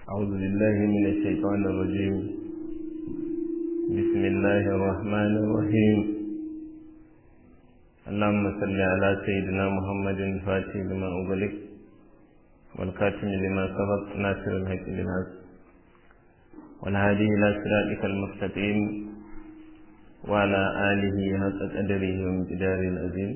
أعوذ بالله من الشيطان الرجيم بسم الله الرحمن الرحيم اللهم صل على سيدنا محمد الفاتح لما أغلق والكاتم لما سبق ناصر الحق بالحق والهادي إلى صراطك المستقيم وعلى آله حق قدره وامتداره العظيم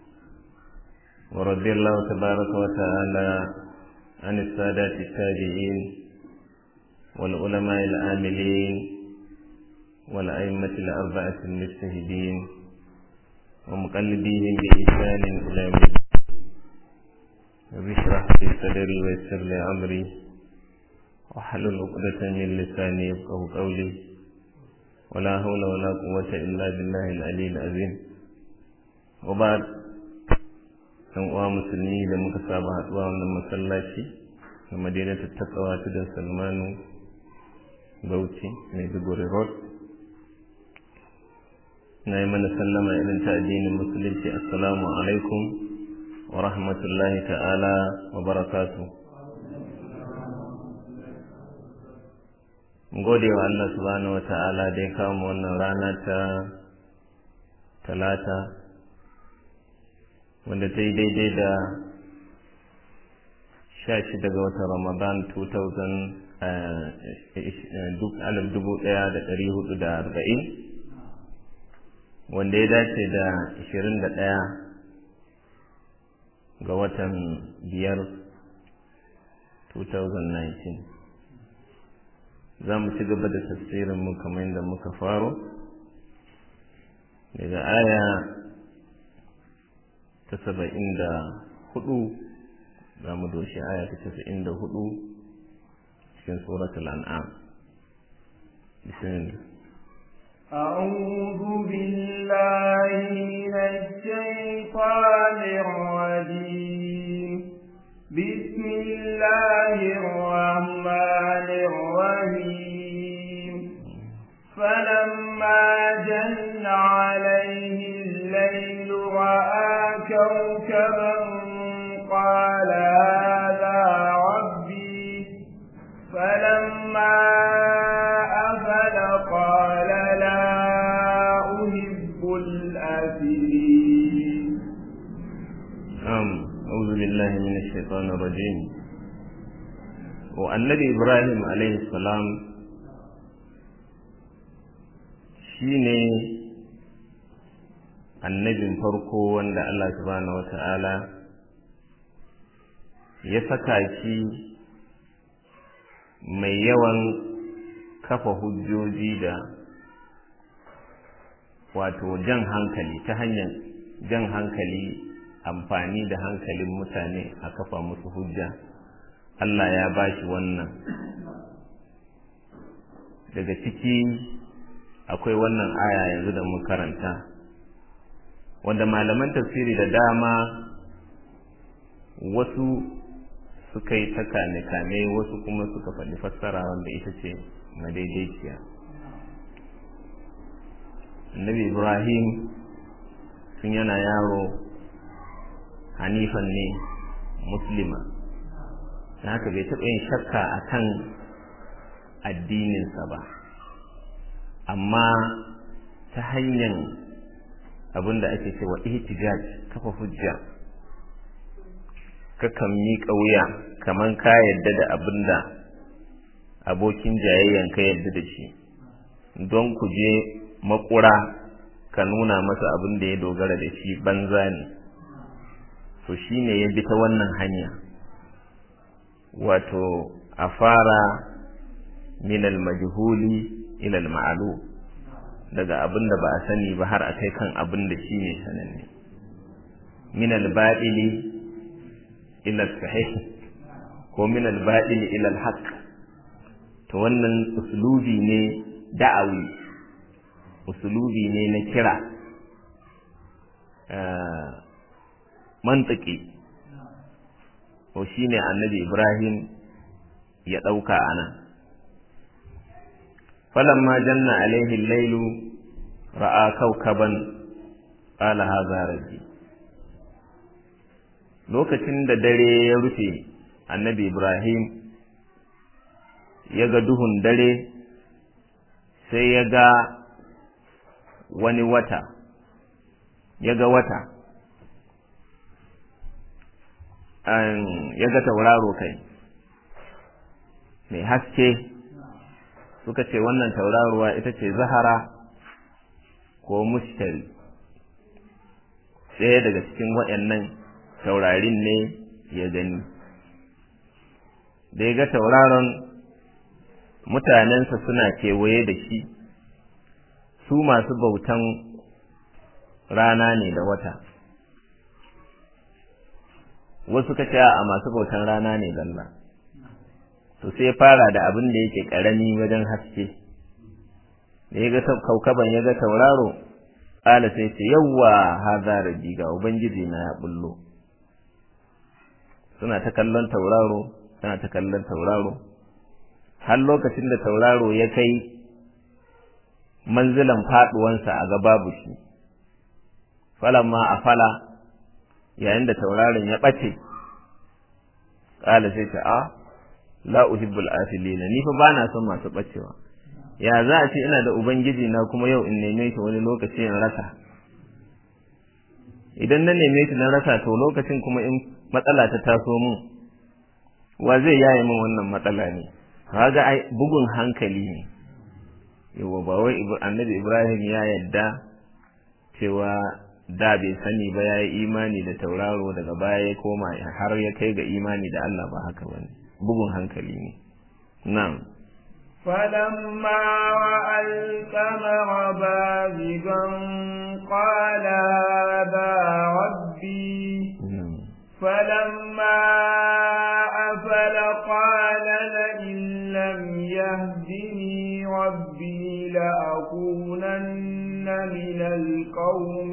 ورضي الله تبارك وتعالى عن السادات التابعين والعلماء العاملين والأئمة الأربعة المجتهدين ومقلديهم بإحسان إلى يوم رب اشرح لي صدري ويسر لي أمري واحلل عقدة من لساني يفقه قولي ولا حول ولا قوة إلا بالله العلي العظيم وبعد ɗan uwa musulmi da muka saba haɗuwa wannan masallaci na madinatu takawa tudun salmanu bauchi maiduguri road na yi mana sallama irin ta addinin musulunci assalamu alaikum wa rahmatullahi ta'ala wa barakatu gode wa Allah subhanahu wa ta'ala da ya kawo wannan rana ta talata wanda ta yi daidai da sha shida ga watan ramadan 2000 dubu ɗaya da ɗari hudu da arba'in wanda ya dace da ashirin da ɗaya ga watan biyar 2019 za mu ci gaba da tafsirinmu kamar yadda muka faro daga aya ta saba'in da hudu za mu doshi aya ta casa'in da hudu cikin suratul an'am bismillah أعوذ بالله من الشيطان الرجيم بسم الله الرحمن الرحيم فلما جن عليه الليل رأى كوكبا قال هذا ربي فلما أفل قال لا أحب الآفلين نعم أعوذ بالله من الشيطان الرجيم والنبي إبراهيم عليه السلام shine annabin farko wanda Allah subhanahu wata'ala ya saka shi mai yawan kafa hujjoji da wato jan hankali ta hanyar jan hankali amfani da hankalin mutane a kafa musu hujja Allah ya ba shi wannan daga ciki akwai wannan aya yanzu da mun karanta wanda malaman tafsiri da dama wasu suka yi ta kame-kame wasu kuma suka faɗi fassara wanda ita ce madaidaiciya annabi ibrahim sun yana yaro hanifan ne muslima da haka bai taɓa yin shakka a kan addininsa ba amma ta hanyar abin da ake cewa ihtijaj kafa hujja kakan miƙa wuya kamar ka yadda da abin da abokin jayayyan ka yadda da shi don ku je makura ka nuna masa abin da ya dogara da shi banza ne to shi ne ya bi ta wannan hanya wato a fara minal majhuli ilal ma'alu daga abin da ba a sani ba har a kai kan abin da shi ne sananne minal ba'ili ilal sahih ko minal ba'ili ilal haqq to wannan uslubi ne da'awi uslubi ne na kira mantiki to shine annabi ibrahim ya ɗauka a nan falamma janna alaihi lailu ra'a kaukaban qala hadha rabbi lokacin da dare ya rufe annabi ibrahim ya ga duhun dare sai ya ga wani wata ya ga wata ya ga tauraro kai mai haske suka ce wannan tauraruwa ita ce zahara ko mushtari ɗaya daga cikin waɗannan taurarin ne ya gani da ya ga tauraron mutanensa suna kewaye da shi su masu bautan rana ne da wata wasu ka a masu bautan rana ne zalla to sai fara da abin da yake ƙarami wajen haske da ya ga kaukaban ya ga tauraro ƙala sai ce yawwa haza rabbi ga ubangiji na ya bullo suna ta kallon tauraro suna ta kallon tauraro har lokacin da tauraro ya kai manzilan faɗuwansa a ga babu shi falamma a fala yayin da tauraron ya ɓace ƙala sai ce a la uhibbul afilina ni fa bana son masu ɓacewa ya za a ce ina da ubangiji na kuma yau in neme shi wani lokaci in rasa idan na neme shi na rasa to lokacin kuma in matsala ta taso mun wa zai yaye min wannan matsala ne kaga ai bugun hankali ne yawa ba wai annabi ibrahim ya yadda cewa da bai sani ba ya yi imani da tauraro daga baya ya koma har ya kai ga imani da Allah ba haka bane bugun hankali ne na'am فلما رأى القمر بازغا قال هذا ربي فلما أفل قال لئن لم يهدني ربي لأكونن من القوم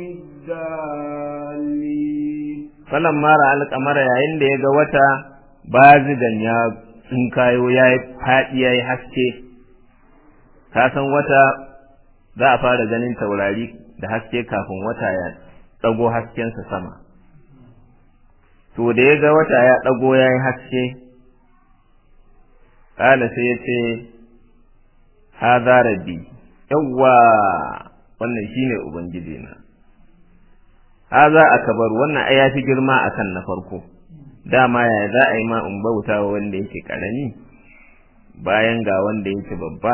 الضالين فلما رأى القمر yayin da ya ga wata bazigan ya in kayo ya yi faɗi ya yi haske ka san wata za a fara ganin taurari da haske kafin wata ya ɗago haskensa sama to da ya ga wata ya ɗago ya yi haske ƙala sai ya ce haza rabbi yawwa wannan shine ubangiji na haza akabar wannan ai yafi girma akan na farko dama ya za a yi ma in bauta wa wanda yake karami bayan ga wanda yake babba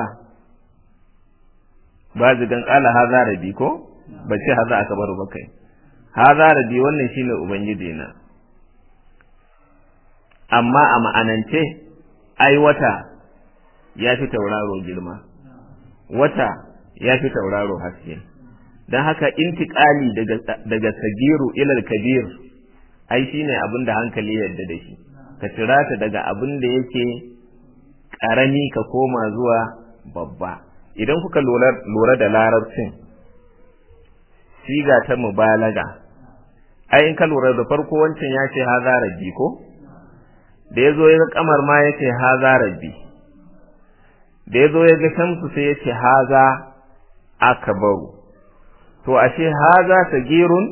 ba zigan ƙala haza rabbi ko ba ce haza akabar ba kai haza rabbi wannan shine ubangiji na amma a ma'anance ai wata ya fi tauraro girma wata ya fi tauraro haske don haka intiƙali daga, daga sagiru ilal kabir ai shine abin da hankali yadda da shi ka cira ta daga abin da yake ƙarami ka koma zuwa babba idan kuka lura da larabcin siga ta mubalaga ai in ka lura da farko wancan ya ce haza rabbi ko da ya zo ya ga kamar ma ya ce haza rabbi da ya zo ya ga shamsu sai ya ce haza akabaru to ashe haza sagirun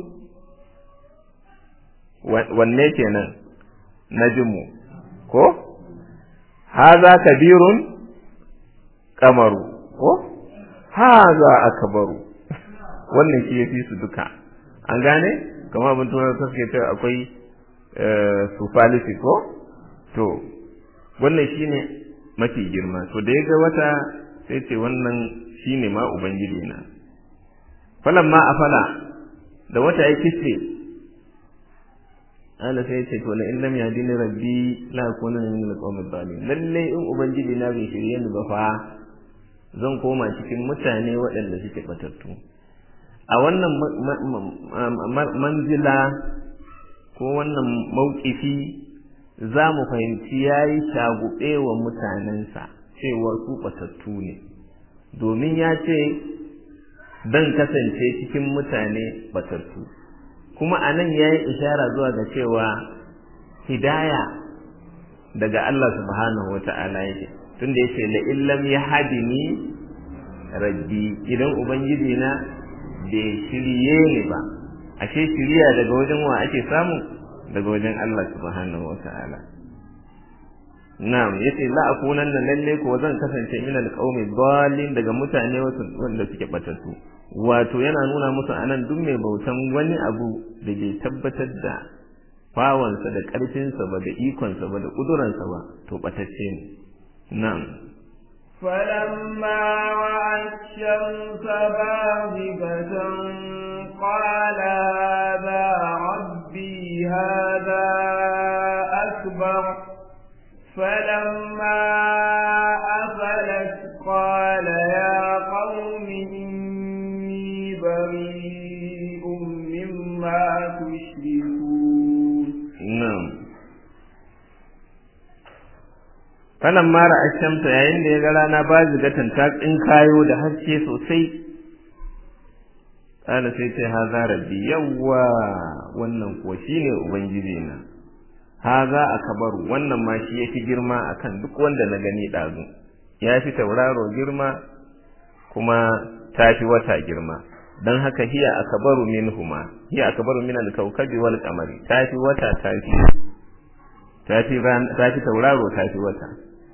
wanne kenan najmu ko haza kabirun kamaru ko haza akbaru wannan shi yafi su duka an gane kamar abin tunar suke cewa akwai sufalisi ko to wannan shine mafi girma to da ya ga wata sai ce wannan shine ma ubangiji na falamma afala da wata ya kisre Allah sai ya ce to la in lam yahdini rabbi la akuna min al-qawmi dhalin lalle in ubangiji na bai shirye ni ba fa zan koma cikin mutane waɗanda suke batattu a wannan manzila ko wannan mauƙifi za mu fahimci ya yi shagube wa mutanensa cewa su batattu ne domin ya ce dan kasance cikin mutane batattu kuma a nan ya yi ishara zuwa ga cewa hidaya daga Allah subhanahu wa ta'ala yake tunda ya ce la'illam ya hadini rabbi idan ubangiji na bai shirye ni ba ashe shiriya daga wajen wa ake samu daga wajen Allah subhanahu wa ta'ala na'am yace la akunanna lalle ko zan kasance min alqaumi dallin daga mutane wanda suke batattu wato yana nuna musu anan duk mai bautan wani abu da bai tabbatar da fawansa da ƙarfinsa ba da ikonsa ba da ƙuduransa ba to batacce ne na'am فلما رأى الشمس باغبة قال هذا ربي هذا أكبر فلما أفلت قال يا قوم إني بريء مما تشركون نعم falan mara ashamta yayin da ya ga rana ba zigatan ta kayo da haske sosai kana sai ce haza rabbi yawwa wannan kuwa shine ubangiji na haza akabaru wannan ma shi yafi girma akan duk wanda na gani dazu ya fi tauraro girma kuma ta fi wata girma don haka hiya akabaru minhuma hiya akabaru min al-kawkabi wal qamari ta fi wata ta fi ta fi ta fi tauraro ta fi wata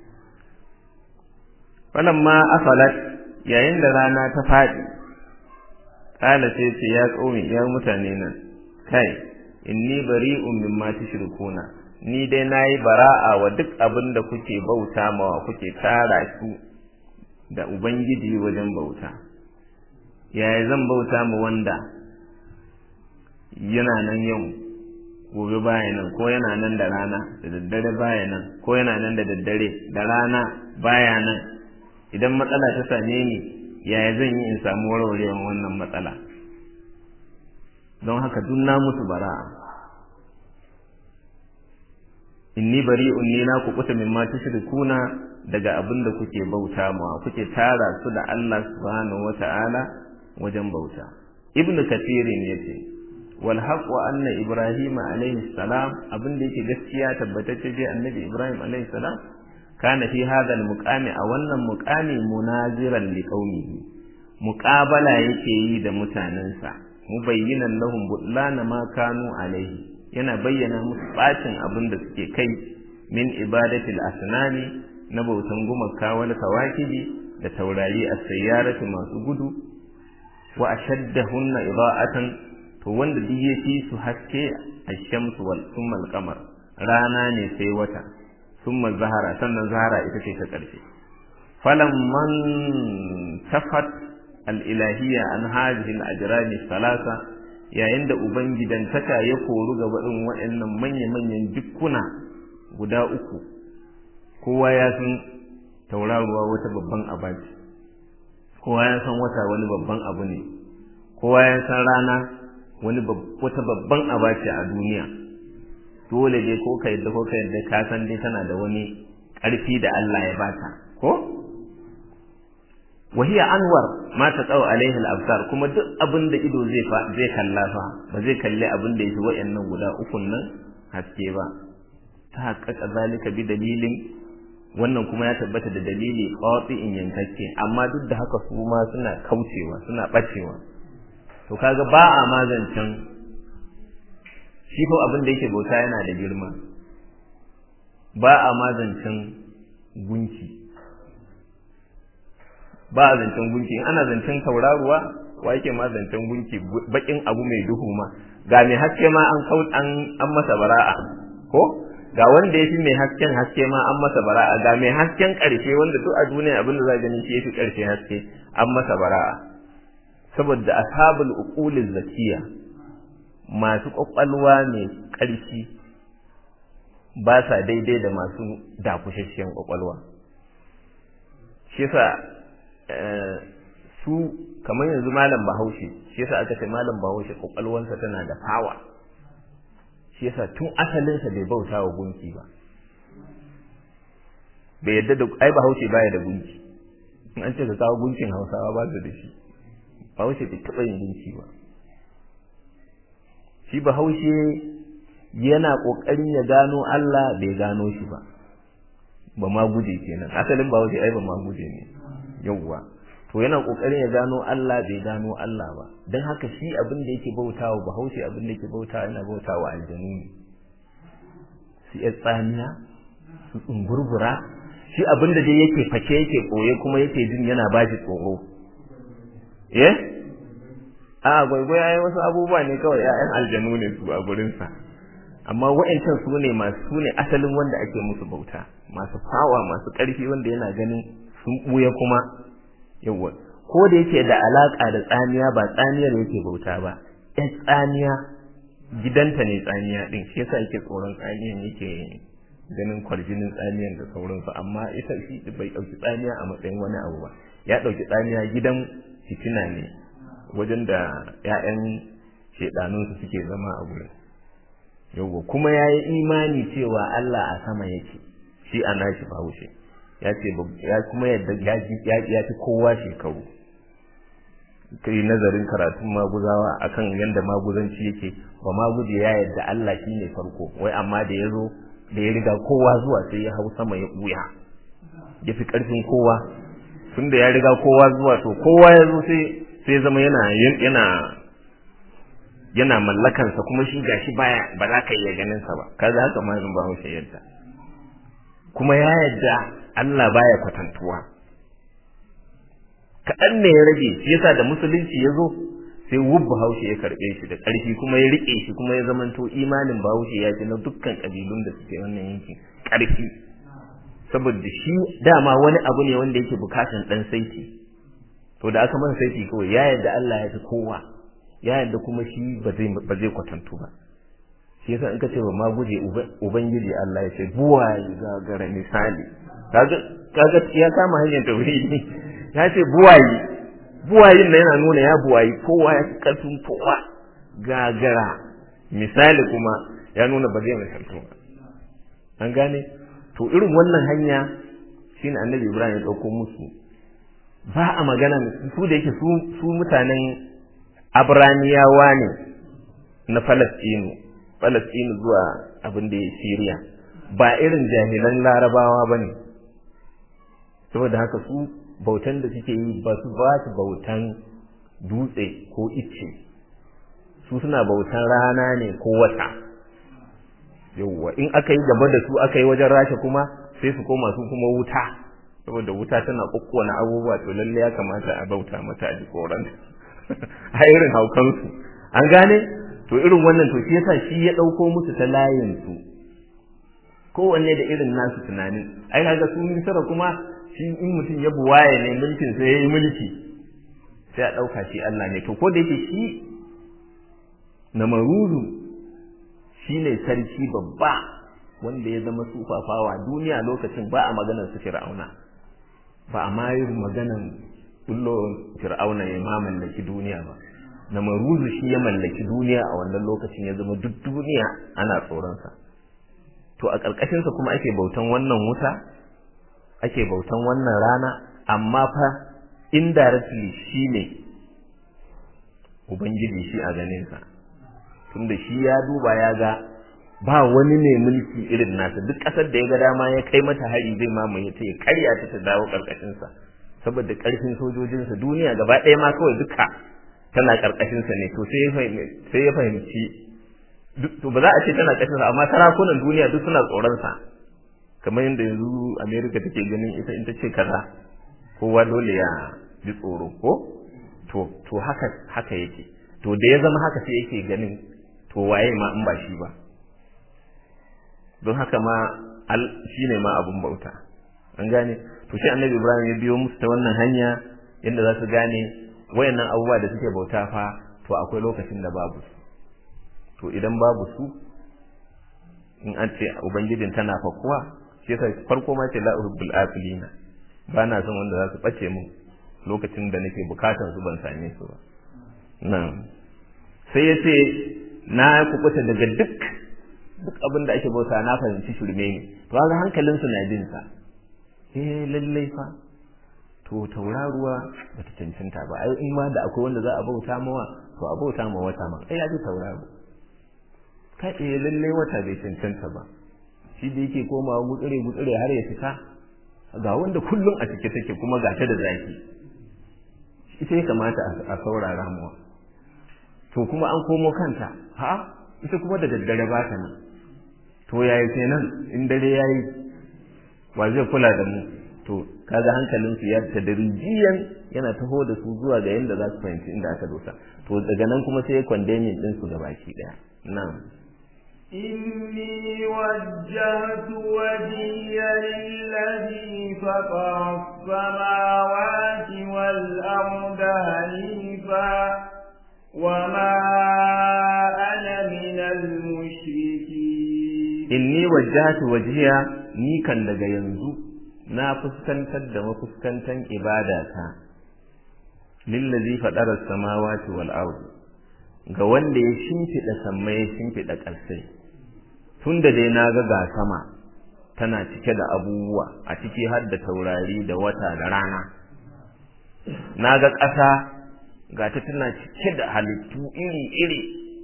falamma afalat yayin da rana ta faɗi kala sai ce ya ƙaumi ya mutane nan kai inni bari'un mimma tushrikuna ni dai nayi bara'a wa duk abin da kuke bauta mawa kuke tara su da ubangiji wajen bauta yaya zan bauta ma wanda yana nan yau gobe baya nan ko yana nan da rana da daddare baya nan ko yana nan da daddare da rana baya nan idan matsala ta same ni yaya zan yi in samu warwarewan wannan matsala don haka duk na musu bara'a inni bari'un ni na ku kuta mimma tushrikuna daga abin da kuke bauta ma kuke tara su da Allah subhanahu wata'ala wajen bauta ibnu kathirin yace wal haqu anna ibrahim alayhi salam abin da yake gaskiya tabbatacce je annabi ibrahim alayhi salam kana fi hadha al muqami a wannan muqami munaziran li qaumihi muqabala yake yi da mutanensa mubayyinan lahum butlana ma kanu alayhi yana bayyana musu bacin abin da suke kai min ibadatil asnani na bautan gumaka wal kawakibi da taurari a sayyarati masu gudu wa ashaddahunna ida'atan to wanda duk ya fi su haske ash-shamsu wal thumma al-qamar rana ne sai wata thumma zahara sannan zahara ita ce ta karshe falamman tafat al-ilahiyya an hadhihi al-ajrami thalatha yayin da ubangidantaka ya koru ga baɗin waɗannan manya-manyan dukkuna guda uku kowa ya san tauraruwa wata babban abaci kowa ya san wata wani babban abu ne kowa ya san rana wani wata babban abaci a duniya dole dai ko ka yadda ko ka yadda ka san dai tana da wani ƙarfi da Allah ya bata ko وهي أنور ما تقو عليه الأبصار كما duk abin da ido zai fa zai kalla fa ba zai kalli abin da yake wayannan guda ukun nan haske ba ta haƙaƙa zalika bi dalilin wannan kuma ya tabbata da dalili in yankakke amma duk da haka su ma suna kaucewa suna bacewa to kaga ba a mazancan shi ko abin da yake bauta yana da girma ba a mazancan gunki ba a zancen gunki in ana zancen tauraruwa wa yake ma zancen gunki bakin abu mai duhu ma ga mai haske ma an kau an an masa bara'a ko ga wanda yafi mai hasken haske ma an masa bara'a ga mai hasken karshe wanda duk a duniya abin da za gani shi yafi karshe haske an masa bara'a saboda ashabul uquliz zakiya masu kwakwalwa mai karfi ba sa daidai da masu dakushasshiyar kwakwalwa shi yasa su kamar yanzu malam bahaushe shi yasa aka ce malam bahaushe kwakwalwansa tana da fawa shi yasa tun asalinsa bai bauta wa gunki ba bai yadda da ai bahaushe baya da gunki in an ce ka kawo gunkin hausawa ba su da shi bahaushe bai taɓa yin gunki ba shi bahaushe yana ƙoƙarin ya gano Allah bai gano shi ba ba ma guje kenan asalin bahaushe ai ba ma guje ne yawwa to yana kokarin ya gano Allah bai gano Allah ba dan haka shi abin da yake bautawa bahaushe abin da yake bautawa yana bautawa aljanu ne su ya tsaniya su tsumburbura shi abin da dai yake fake yake koye kuma yake jin yana ba shi tsoro eh a gwaigwai yayi wasu abubuwa ne kawai ƴaƴan aljanu ne su a gurinsa amma wa'ancan su ne masu su ne asalin wanda ake musu bauta masu fawa masu ƙarfi wanda yana ganin sun ɓuya kuma yawa ko da yake da alaƙa da tsamiya ba tsamiyar yake bauta ba ƴan tsamiya gidanta ne tsamiya ɗin shi yasa yake tsoron tsamiyan yake ganin kwarjinin tsamiyan da sauransu amma ita shi bai ɗauki tsamiya a matsayin wani abu ba ya ɗauki tsamiya gidan fitina ne wajen da 'ya'yan shedanunsu suke zama a gurin yauwa kuma ya yi imani cewa Allah a sama yake shi a nashi bahaushe ya ce ya kuma yadda ya fi kowa shekaru kai nazarin karatun maguzawa akan yadda maguzanci yake ba maguje ya yadda Allah shi ne farko wai amma da ya zo da ya riga kowa zuwa sai ya hau sama ya ɓuya ya fi ƙarfin kowa tun da ya riga kowa zuwa to kowa ya zo sai sai zama yana yana yana mallakansa kuma shi gashi baya ba za ka iya ganin sa ba kaga haka ma ba haushe yadda kuma ya yadda Allah baya kwatantuwa kaɗan ne ya rage shi yasa da musulunci ya zo sai wubba haushe ya karɓe shi da ƙarfi kuma ya riƙe shi kuma ya zamanto imanin bahaushe ya ce na dukkan ƙabilun da suke wannan yankin ƙarfi saboda shi dama wani abu ne wanda yake bukatan ɗan saiti to da aka masa saiti kawai ya yadda Allah ya fi kowa ya yadda kuma shi ba zai ba zai kwatantu ba shi yasa in ka ce ba ma guje ubangiji Allah ya ce buwaye gagara misali kaga kaga ya kama hanyar tauhidi ya ce buwaye buwayin nan yana nuna ya buwayi kowa ya karfin kowa gagara misali kuma ya nuna ba zai misaltu ba an gane to irin wannan hanya shine annabi Ibrahim ya dauko musu ba a magana su da yake su mutanen abraniyawa ne na falastinu falastinu zuwa abin da ya siriya ba irin jahilan larabawa ba ne saboda haka su bautan da suke yi ba su ba su bautan dutse ko icce su suna bautan rana ne ko wata yauwa in aka yi gaba da su aka yi wajen rasha kuma sai su koma su kuma wuta saboda wuta tana kokkona abubuwa to lalle ya kamata a bauta mata a jikoran a irin haukansu an gane to irin wannan to shi yasa shi ya dauko musu ta layin su kowanne da irin nasu tunanin ai kaga su misara kuma shi in mutum ya buwaye ne mulkin sai yayi mulki sai a dauka shi Allah ne to ko da yake shi na maruzu shine sarki babba wanda ya zama sufafawa duniya lokacin ba a maganar su fir'auna ba a ma yi maganan bullo fir'auna ya ma mallaki duniya ba na maruzu shi ya mallaki duniya a wannan lokacin ya zama duk duniya ana tsoronsa to a ƙarƙashinsa kuma ake bautan wannan wuta ake bautan wannan rana amma fa indirectly shi ne ubangiji shi a ganinsa tunda shi ya duba ya ga ba wani ne mulki irin nasa duk ƙasar da ya ga dama ya kai mata hari zai mamaye ta ya karya ta ta dawo ƙarƙashinsa saboda ƙarfin sojojinsa duniya gaba ɗaya ma kawai duka tana ƙarƙashinsa ne to sai ya fahimci to ba za a ce tana ƙarƙashinsa amma sarakunan duniya duk suna tsoronsa kamar yadda yanzu america take ganin ita in ta ce kaza kowa dole ya ji tsoro ko to to haka haka yake to da ya zama haka sai yake ganin to waye ma in ba shi ba don haka ma al shine ma abun bauta an gane to shi annabi ibrahim ya biyo musu ta wannan hanya yadda za su gane wayannan abubuwa da suke bauta fa to akwai lokacin da babu su to idan babu su in an ce ubangijin tana fakuwa shi yasa farko ma ce la uhibbul afilina ba na son wanda za su bace mu lokacin da nake bukatar su ban same su ba nan sai ya ce na kubuta daga duk duk abin da ake bauta na fahimci shirme ne to ga hankalinsu na bin sa eh lallai fa to tauraruwa bata cancanta ba ai in ma da akwai wanda za a bauta mawa to a bauta ma wata ma ai ya ji tauraro kai eh lallai wata bai cancanta ba shi da yake komawa gutsure gutsure har ya fita ga wanda kullum a cike take kuma ga ta da zaki ita ya kamata a saurara mawa to kuma an komo kanta ha ita kuma da daddare ba ta nan to yayi kenan in dare yayi wa zai kula da mu to kaga hankalin su ya tadrijiyan yana taho da su zuwa ga yanda za su fahimci inda aka dosa to daga nan kuma sai ya condemning din su gabaki daya na'am إني وجهت وجهي للذي فطر السماوات والأرض هنيفا وما أنا من المشركين إني وجهت وجهي ni kan daga yanzu na fuskantar da mafuskantan ibadata lillazi faɗara samawati wal ardi ga wanda ya shimfiɗa sammai ya shimfiɗa ƙarsai tun da dai na ga ga sama tana cike da abubuwa a ciki har da taurari da wata da rana na ga ƙasa ga ta tana cike da halittu iri-iri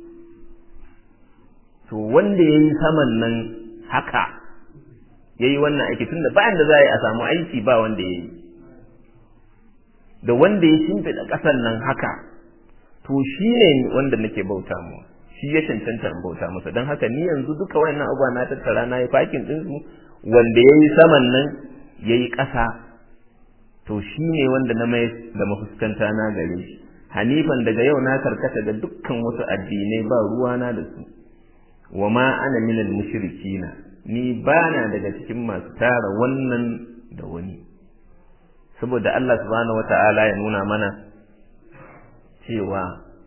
to wanda ya yi saman nan haka ya yi wannan aiki tun da bayan da za a yi a samu aiki ba wanda ya yi da wanda ya shimfiɗa ƙasan nan haka to shi ne wanda nake bauta mu shi ya cancanta in bauta masa don haka ni yanzu duka wayannan abubuwa na tattara na yi fakin ɗinsu wanda ya yi saman nan ya yi ƙasa to shi ne wanda na mai da mafuskanta na gare shi hanifan daga yau na karkata da dukkan wasu addinai ba ruwana da su wa ma ana minal mushrikina ni bana daga cikin masu tara wannan da wani saboda Allah subhanahu wata'ala ya nuna mana cewa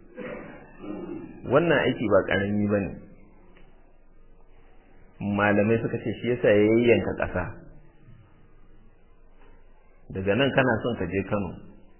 wannan aiki ba ƙarami ba ne malamai suka ce shi yasa ya yayyanka ƙasa daga nan kana son ka je kano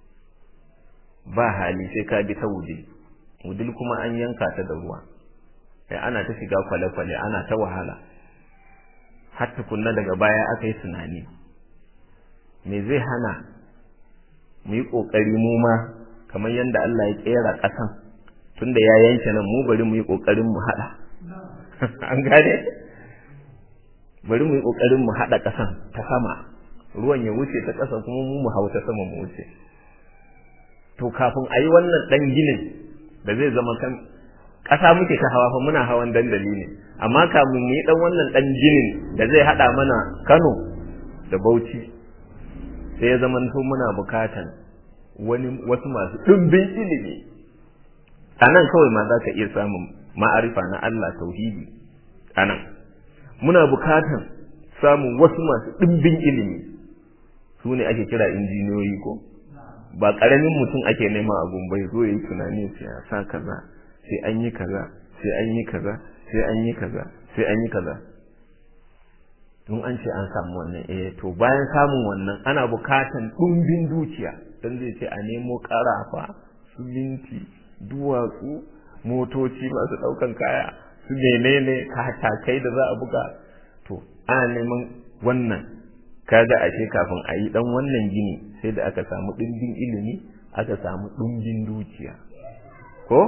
ba hali sai ka bi ta wudil wudil kuma an yanka ta da ruwa sai ana ta shiga kwale-kwale ana ta wahala har tukunna daga baya aka yi tunani me zai hana mu yi ƙoƙari mu ma kamar yadda Allah ya ƙera ƙasan tunda ya yanke nan mu bari mu yi ƙoƙarin mu haɗa an gane bari mu yi ƙoƙarin mu haɗa ƙasan ta sama ruwan ya wuce ta ƙasa kuma mu mu hau ta sama mu wuce to kafin a yi wannan ɗan ginin da zai zama kan ƙasa muke ta hawa fa muna hawan dandali ne amma kafin mu yi ɗan wannan ɗan ginin da zai haɗa mana Kano da Bauchi sai ya zama to muna bukatan wani wasu masu ɗumbin ilimi a nan kawai ma za ka iya samun ma'arifa na Allah tauhidi a nan muna bukatan samun wasu masu ɗumbin ilimi su ne ake kira injiniyoyi ko ba ƙaramin mutum ake nema a gumbai zo ya yi tunani sai a sa kaza sai an yi kaza sai an yi kaza sai an yi kaza sai an yi kaza tun an ce an samu wannan eh to bayan samun wannan ana bukatan ɗumbin dukiya don zai ce a nemo ƙarafa su minti duwatsu motoci masu ɗaukan kaya su menene katakai da za a buga to ana neman wannan kaga ashe kafin a yi ɗan wannan gini sai da aka samu ɗumbin ilimi aka samu ɗumbin dukiya ko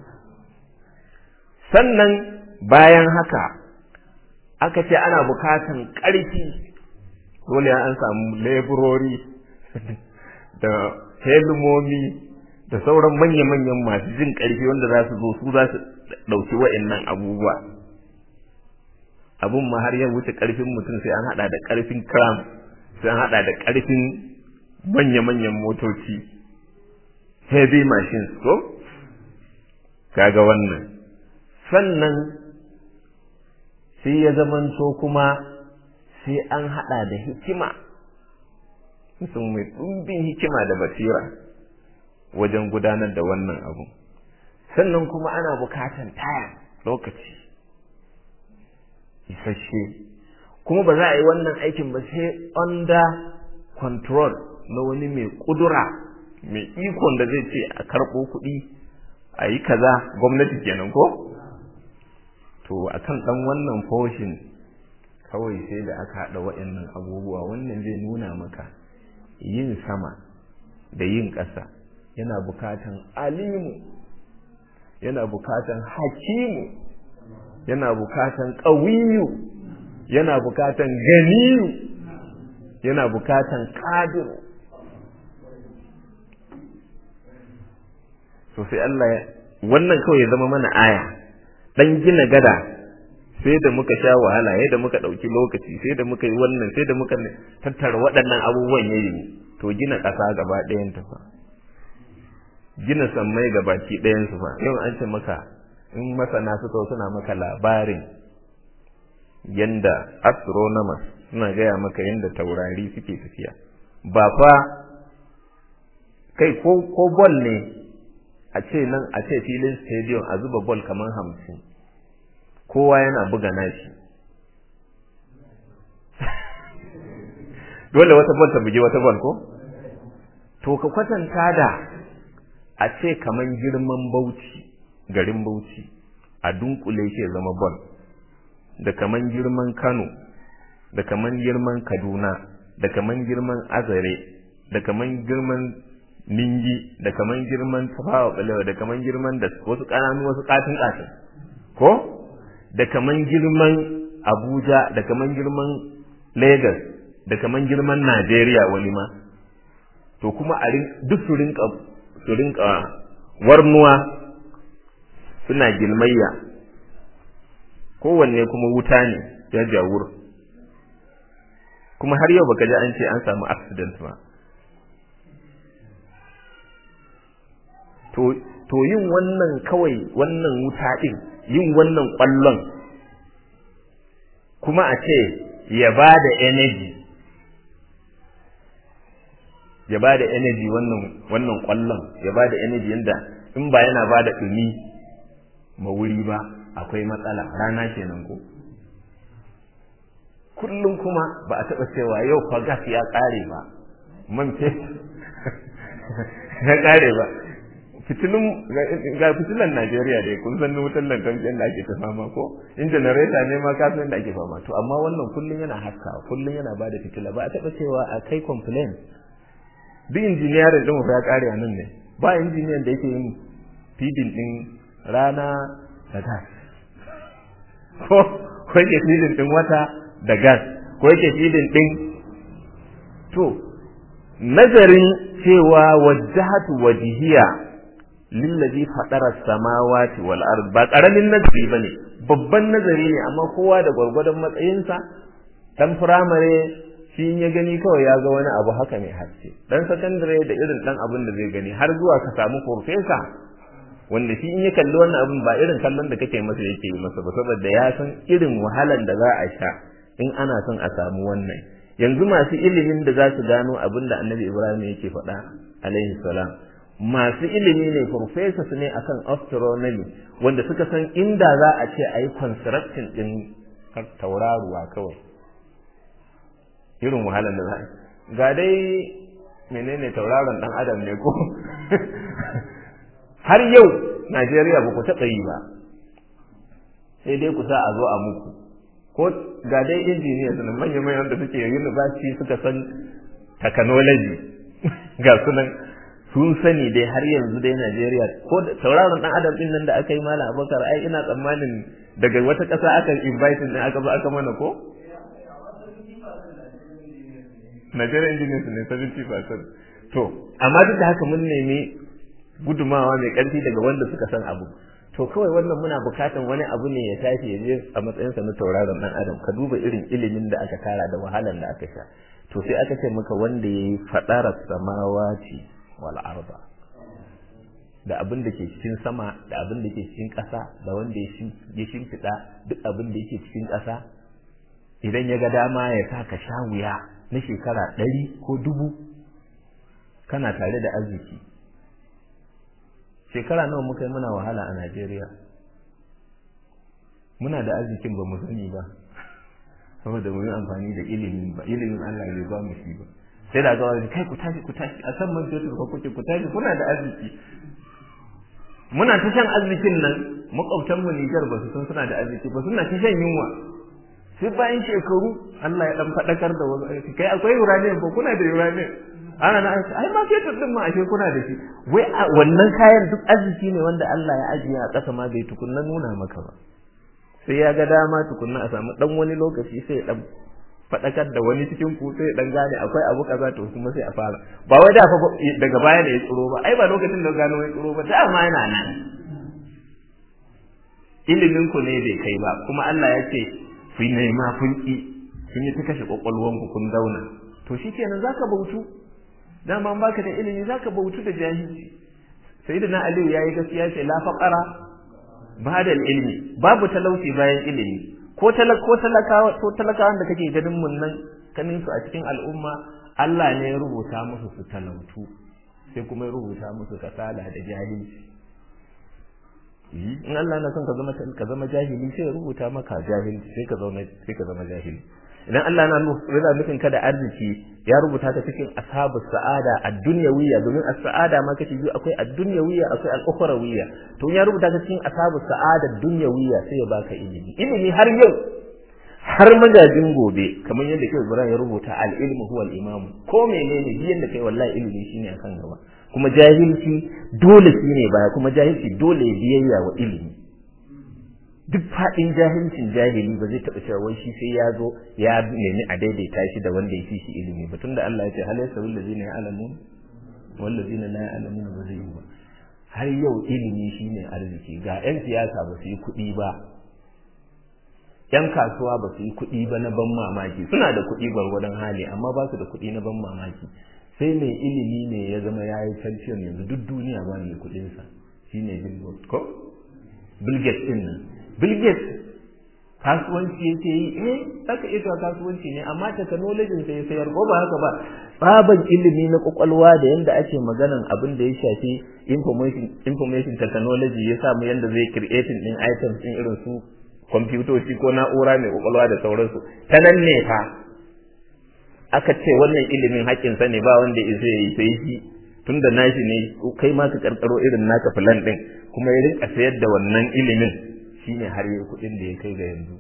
sannan bayan haka aka ce ana bukatan ƙarfi dole an samu leburori da helmomi da sauran manya-manyan masu jin ƙarfi wanda za su zo su za su ɗauki wa'annan abubuwa abun ma har ya wuce ƙarfin mutum sai an haɗa da ƙarfin kram sai an haɗa da ƙarfin manya-manyan motoci heavy machines ko kaga wannan sannan sai ya zamanto kuma sai an haɗa da hikima mutum mai ɗumbin hikima da basira wajen gudanar da wannan abu sannan kuma ana bukatan taya lokaci isasshe kuma ba za a yi wannan aikin ba sai under control na wani mai kudura mai ikon da zai ce a karɓo kuɗi a yi kaza gwamnati kenan ko to akan ɗan wannan foshin kawai sai da aka haɗa waɗannan abubuwa wannan zai nuna maka yin sama da yin ƙasa yana bukatan alimu yana bukatan hakimu yana bukatan ƙawiyu yana bukatan ganiyu yana bukatan ƙadiru so sai Allah wannan kawai ya zama mana aya dan gina gada sai da muka sha wahala sai da muka ɗauki lokaci sai da muka yi wannan sai da muka tattara waɗannan abubuwan yayi to gina ƙasa gaba ɗayan ta fa gina sammai gabaki ɗayan su fa yau an ce maka in masana suka suna maka labarin yanda astronomers suna gaya maka yanda taurari suke tafiya ba fa kai ko ko ball ne a ce nan a ce filin stadium a zuba ball kamar hamsin kowa yana buga nashi dole wata ball ta buge wata ball ko to ka kwatanta da a ce kamar girman bauchi garin bauchi a dunkule shi zama ball da kaman girman Kano da kaman girman Kaduna da kaman girman Azare da kaman girman Ningi da kaman girman Tafawa Balewa da kaman girman da wasu kananu wasu katin katin ko da kaman girman Abuja da kaman girman Lagos da kaman girman Najeriya wani ma to kuma a duk su rinka su rinka warnuwa suna gilmayya kowanne kuma wuta ne ya jawur kuma har yau baka ji an ce an samu accident ba to to yin wannan kawai wannan wuta din yin wannan kwallon kuma a ce ya ba da energy ya ba da energy wannan wannan kwallon ya ba da energy yanda in ba yana ba da ɗumi ma wuri ba akwai matsala rana kenan ko kullum kuma ba a taɓa cewa yau fa gas ya ƙare ba man fetur ya ƙare ba fitilun ga fitilan Najeriya dai kun san wutar lantarki da ake ta fama ko in generator ne ma ka san da ake fama to amma wannan kullum yana haska kullum yana bada fitila ba a taɓa cewa a kai complain duk injiniyarin din ya ƙare a nan ne ba injiniyan da yake yin feeding din rana da gas ko ko yake filin din wata da gas ko yake filin din to nazarin cewa wajhatu wajhiya lillazi fadara samawati wal ard ba karamin nazari bane babban nazari ne amma kowa da gwargwadon matsayinsa dan firamare shi ya gani kawai ya ga wani abu haka mai haske dan sakandare da irin dan abin da zai gani har zuwa ka samu profesa wanda shi in ya kalli wannan abin ba irin kallon da kake masa yake yi masa ba saboda ya san irin wahalan da za a sha in ana son a samu wannan yanzu masu ilimin da za su gano abin da annabi ibrahim yake faɗa alaihi salam masu ilimi ne professors ne akan astronomy wanda suka san inda za a ce a yi construction din tauraruwa kawai irin wahalan da za a ga dai menene tauraron dan adam ne ko har yau Najeriya ba ku taɓa yi ba sai dai ku sa a zo a muku ko ga dai injiniya sunan manya-manyan da suke university suka san technology ga sunan sun sani dai har yanzu dai Najeriya ko tauraron dan adam din nan da aka yi mala abokar ai ina tsammanin daga wata ƙasa aka invite din aka zo aka mana ko Nigeria engineers ne 70% to amma duk da haka mun nemi gudumawa mai ƙarfi daga wanda suka san abu to kawai wannan muna bukatan wani abu ne ya tashi ya je a matsayinsa na tauraron dan adam ka duba irin ilimin da aka tara da wahalar da aka sha to sai aka ce maka wanda yayi fadara samawati wal arda da abin da ke cikin sama da abin da ke cikin ƙasa da wanda ya shimfiɗa duk abin da yake cikin ƙasa idan ya ga dama ya sa ka sha wuya na shekara ɗari ko dubu kana tare da arziki shekara nawa muka yi muna wahala a Najeriya muna da arzikin ba mu sani ba saboda mu yi amfani da ilimin ba ilimin Allah bai ba mu shi ba sai da ga wani kai ku tashi ku tashi a san man fetur ko kuke ku tashi kuna da arziki muna ta shan arzikin nan makwabtan mu Niger ba su san suna da arziki ba suna ta shan yunwa sai bayan shekaru Allah ya dan fadakar da wasu aiki kai akwai uranium ba kuna da uranium ana na ai ma fetur din ma ashe kuna da shi wai wannan kayan duk arziki ne wanda Allah ya ajiye a ƙasa ma bai tukunna nuna maka ba sai ya ga dama tukunna a samu dan wani lokaci sai ya dan fadakar da wani cikin ku sai dan gane akwai abu kaza to kuma sai a fara ba wai da daga baya ne ya tsiro ba ai ba lokacin da gano ya tsiro ba da ma yana nan ilimin ku ne bai kai ba kuma Allah ya ce ku nema kun ki kun yi ta kashe kwakwalwan ku kun zauna to shikenan zaka bautu dama baka da ilimi zaka bautu da jahilci sayyidina aliyu yayi gaskiya ce la faqara ba'da ilmi babu talauci bayan ilimi ko talaka ko talakawa ko talakawan da kake ganin mun nan kanin su a cikin al'umma Allah ne ya rubuta musu su talautu sai kuma ya rubuta musu kasala da jahilci in Allah na son ka zama ka zama jahili sai ya rubuta maka jahilci sai ka zama sai ka zama jahili idan Allah na yana nufin ka da arziki ya rubuta ka cikin ashabu sa'ada ad-dunyawiyya domin as-sa'ada ma kace biyu akwai ad-dunyawiyya akwai al-ukhrawiyya to ya rubuta ka cikin ashabu sa'ada ad-dunyawiyya sai ya baka ilimi ilimi har yau har magajin gobe kamar yadda kai Ibrahim ya rubuta al-ilmu huwa al-imam ko menene biyan da kai wallahi ilimi shine akan gaba kuma jahilci dole shine baya kuma jahilci dole ya biyayya wa ilimi duk faɗin jahilcin jahili ba zai taɓa cewa wai shi sai ya zo ya nemi a daidaita shi da wanda ya fi shi ilimi ba tunda Allah ya ce hal yasawi allazina ya'lamun wal ladzina la ya'lamun ba zai yi ba har yau ilimi shine arziki ga 'yan siyasa ba su yi kuɗi ba yan kasuwa ba su yi kuɗi ba na ban mamaki suna da kuɗi gwargwadon hali amma ba su da kuɗi na ban mamaki sai mai ilimi ne ya zama ya yi champion yanzu duk duniya ba mai kuɗinsa shine Bill Gates ko Bill Gates din nan Bill Gates kasuwanci yake yi eh saka ita kasuwanci ne amma technology sai ya sayar ko ba haka ba tsaban ilimi na kwakwalwa da yanda ake maganan abin da ya shafi information information technology ya samu yanda zai creating din items din irin su kwamfutoci ko na'ura mai kwakwalwa da sauransu ta nan ne fa aka ce wannan ilimin haƙƙinsa ne ba wanda ya zai sai shi tun da nashi ne kai ma ka karkaro irin naka filan ɗin kuma ya rinka sayar da wannan ilimin shine har yi kuɗin da ya kai ga yanzu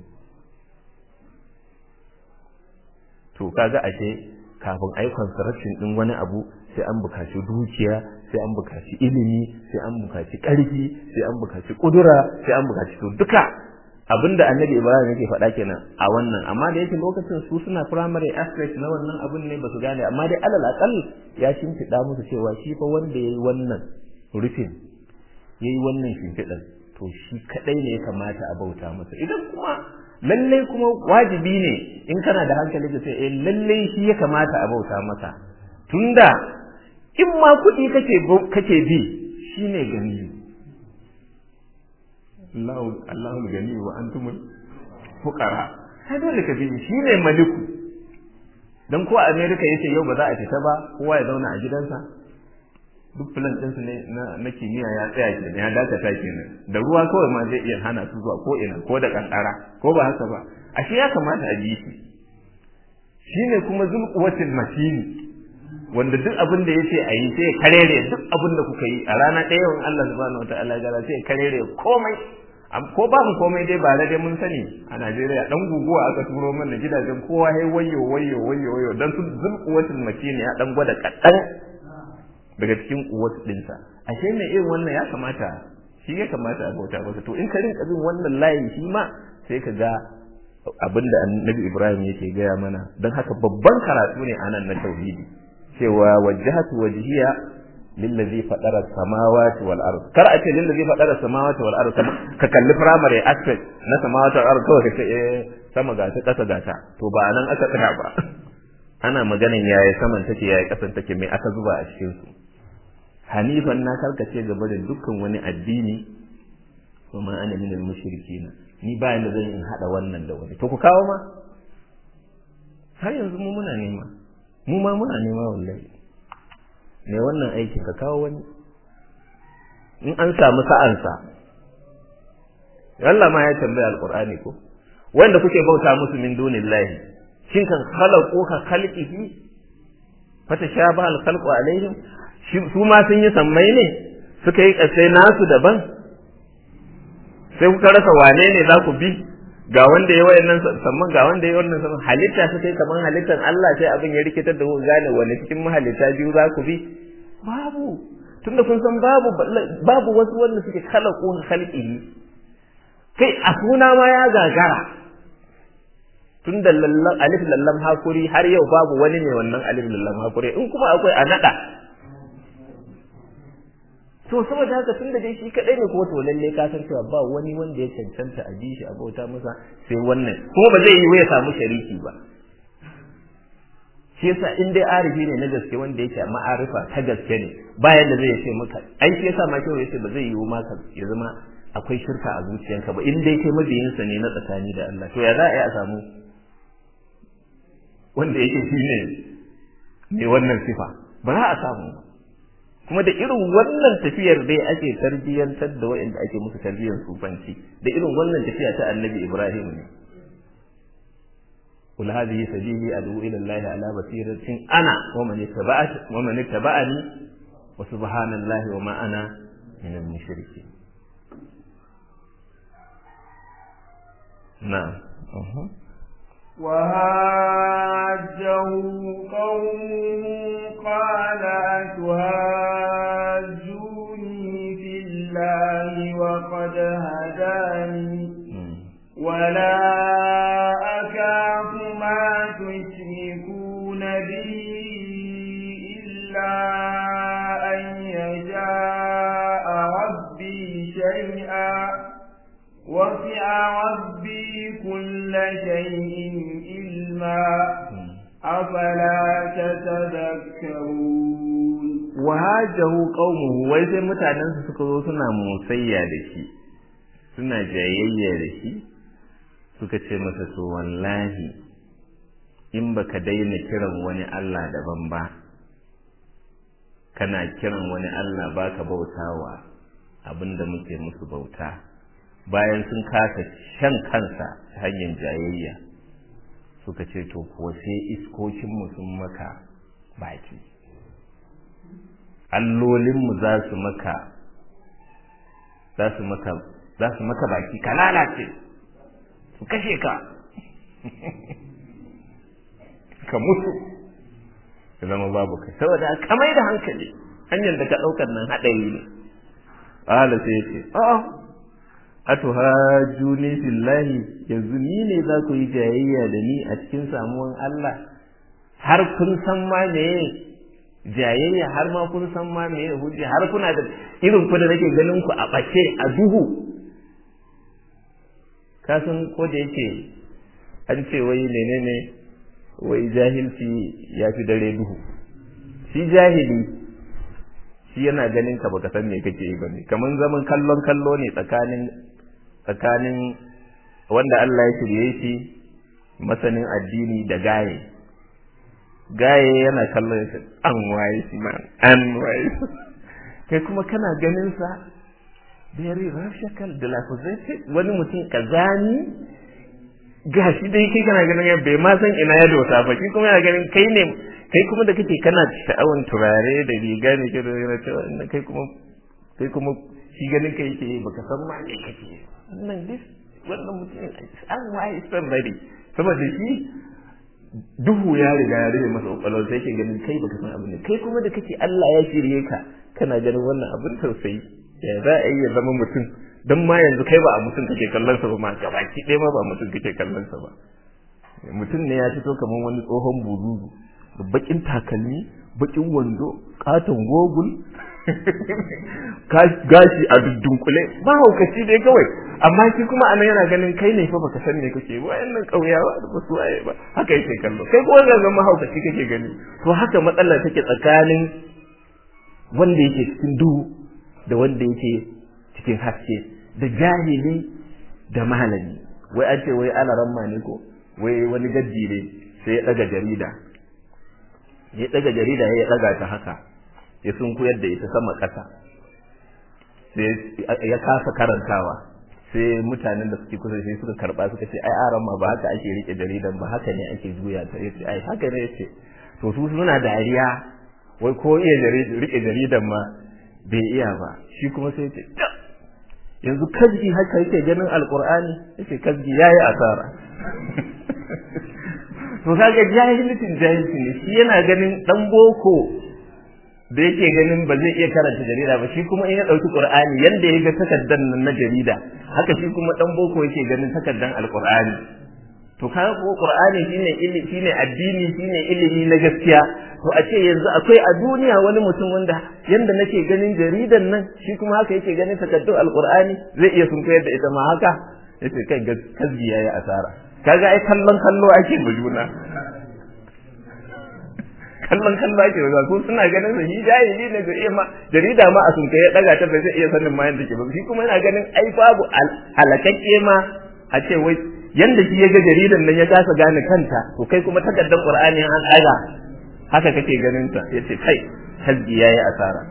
to kaga ashe kafin ai construction ɗin wani abu sai an bukaci dukiya sai an bukaci ilimi sai an bukaci ƙarfi sai an bukaci ƙudura sai an bukaci to duka abinda annabi ibrahim yake faɗa kenan a wannan amma da yake lokacin su suna primary aspect na wannan abin ne basu gane amma dai alal akal ya shimfiɗa musu cewa shi fa wanda yayi wannan rufin yayi wannan shimfiɗan to shi kadai ne ya kamata a bauta masa idan kuma lalle kuma wajibi ne in kana da hankali ka sai eh lalle shi ya kamata a bauta masa tunda in ma kuɗi kake kake bi shine gani Allahu gani wa antumul fuqara sai dole ka bi shi ne maliku dan ko America yace yau ba za a fita ba kowa ya zauna a gidansa duk plan ɗinsu ne na kimiyya ya tsaya ke ya dakata kenan da ruwa kawai ma zai iya hana su zuwa ko ina ko da kankara ko ba haka ba ashe ya kamata a bi shi shine kuma zulquwatil matini wanda duk abin da yace a yi sai ya karere duk abin da kuka yi a rana ɗaya yawan Allah subhanahu wataala ya sai ya karere komai ko ba mu komai dai ba da dai mun sani a Najeriya dan guguwa aka turo mana gidajen kowa hai wayo wayo wayo wayo dan su zulquwatul matini ya dan gwada kadan daga cikin kuwat dinsa ashe mai irin wannan ya kamata shi ya kamata a bauta masa to in ka rinka bin wannan layin shi ma sai ka ga abinda annabi Ibrahim yake gaya mana don haka babban karatu ne anan na tauhidi cewa wajjahatu wajhiya lillazi fadara samawati wal ard kar a ce lillazi fadara samawati wal ard ka kalli primary aspect na samawati wal ard kawai ka ce eh sama ga ta kasa ga ta to ba nan aka tsaya ba ana maganin yaya saman take yaya kasan take mai aka zuba a cikin su hanifan na karkace gaba da dukkan wani addini kuma ana min al-mushrikina ni ba yanda zan in hada wannan da wani to ku kawo ma har yanzu mu muna nema mu ma muna nema wallahi me wannan aikin ka kawo wani in an samu sa'ansa Allah ma ya tambaya alqur'ani ko wanda kuke bauta musu min dunillahi shin kan khalaqu ka khalqihi fatashabaha al-khalqu alaihim su ma sun yi sammai ne suka yi kasai nasu daban sai kuka rasa wane ne za ku bi ga wanda ya wayannan samman ga wanda ya wannan samman halitta su kai kaman halittar Allah sai abin ya rikitar da ku gane wani cikin mahalitta biyu za ku bi babu tunda kun san babu babu wasu wanda suke khalaqu khalqihi kai a suna ma ya gagara tunda lallan alif lallam hakuri har yau babu wani ne wannan alif lallam hakuri in kuma akwai a nada to saboda haka tun da dai shi kadai ne kuma to lalle ka san cewa ba wani wanda ya cancanta a ji shi a bauta masa sai wannan kuma ba zai yi ya samu shariki ba shi yasa in dai arifi ne na gaske wanda yake ma'arifa ta gaske ne bayan da zai ce maka ai shi yasa ma kyau yace ba zai yiwu maka ya zama akwai shirka a zuciyanka ba in dai kai mabiyinsa ne na tsakani da Allah to ya za a yi a samu wanda yake shi ne mai wannan sifa ba za a samu kuma da irin wannan tafiyar dai ake tarbiyyantar da waɗanda ake musu tarbiyyar sufanci da irin wannan tafiya ta annabi Ibrahim ne قل هذه سبيلي أدعو إلى الله على بصيرة أنا ومن اتبعت ومن اتبعني وسبحان الله وما أنا من المشركين نعم أه. وهاجه قومه قال أتهاجوني في الله وقد هداني ولا أكاف ما تشركون به إلا أن يشاء ربي شيئا وسع ربي كل شيء علما أفلا تتذكرون وهاجه قومه wai sai mutanensu suka zo suna musayya da shi suna jayayya da shi suka ce masa to wallahi in baka daina kiran wani Allah daban ba kana kiran wani Allah baka bautawa abinda muke musu bauta bayan sun kasa shan kansa ta hanyar jayayya suka ce to kuwa sai iskokinmu sun maka baki allolinmu za su maka za su maka za su maka baki ka lalace su kashe ka ka mutu ka zama babu kai saboda ka mai da hankali hanyar da ka ɗaukar nan haɗari ne ƙala sai ce a'a atuhajuni fillahi yanzu ni ne za ku yi jayayya da ni a cikin samuwan Allah har kun san ma meye jayayya har ma kun san ma meye hujja har kuna da irin ku da nake ganin ku a ɓace a duhu ka san ko da yake an ce wai menene wai jahilci ya fi dare duhu shi jahili shi yana ganin ka baka san me kake yi bane kaman zaman kallon kallo ne tsakanin tsakanin wanda Allah ya shirye shi masanin addini da gaye gaye yana kallon shi an waye shi man an waye kai kuma kana ganin sa very rational dilapidated wani mutum kazani gashi dai kai kana ganin ya bai ma san ina ya dosa ba shi kuma yana ganin kai ne kai kuma da kake kana sha'awan turare da riga ne ke da yana cewa kai kuma kai kuma shi ganin kai yake baka san ma me kake wannan this wannan mutum an waye san bari saboda shi duhu ya riga ya rage masa kwakwalwar sai ke ganin kai baka san abin ne kai kuma da kake Allah ya shirye ka kana ganin wannan abin tausayi ya za a iya zama mutum don ma yanzu kai ba a mutum kake kallon sa ba ma gabaki ɗaya ma ba mutum kake kallon sa ba mutum ne ya fito kamar wani tsohon buzuzu da bakin takalmi bakin wando katon gogul gashi a dudunkule ba haukaci dai kawai amma shi kuma anan yana ganin kai ne fa baka san me kake ba wayannan kauyawa da basu waye ba haka yake kallo kai kuma ga zama haukaci kake gani to haka matsalar take tsakanin wanda yake cikin duhu da wanda yake cikin haske da jahili da malami wai an ce wai ana ramma ne ko wai wani gaddi ne sai ya daga jarida ya daga jarida ya daga ta haka ya sunkuyar da ita sama ƙasa sai ya kasa karantawa sai mutanen da suke kusa sai suka karba suka ce ai aran ma ba haka ake rike jaridan ba haka ne ake juya ta yace ai haka ne yace to su suna dariya wai ko iya rike jaridan ma bai iya ba shi kuma sai yace yanzu kazgi haka yake ganin alqur'ani yace kazgi yayi asara to kaga jahilcin jahilci ne shi yana ganin dan boko da yake ganin ba zai iya karanta jarida ba shi kuma in ya dauki qur'ani yanda ya ga takaddan nan na jarida haka shi kuma dan boko yake ganin takaddan alqur'ani to kaga ko qur'ani shine ilimi shine addini shine ilimi na gaskiya to a ce yanzu akwai a duniya wani mutum wanda yanda nake ganin jaridan nan shi kuma haka yake ganin takaddun alqur'ani zai iya sun koyar da ita ma haka yace kai kasbi yayi asara kaga ai kallon kallo ake ma juna kallon kallo ake ma ko suna ganin sa shi jahili ne ga iya ma jarida ma a sun kai ya daga ta bai zai iya sanin ma yanda ke ba shi kuma yana ganin ai babu halakakke ma a ce wai yanda shi ya ga jaridan nan ya kasa gane kanta to kai kuma takardar qur'ani an daga haka kake ganin ta yace kai hasbi yayi asara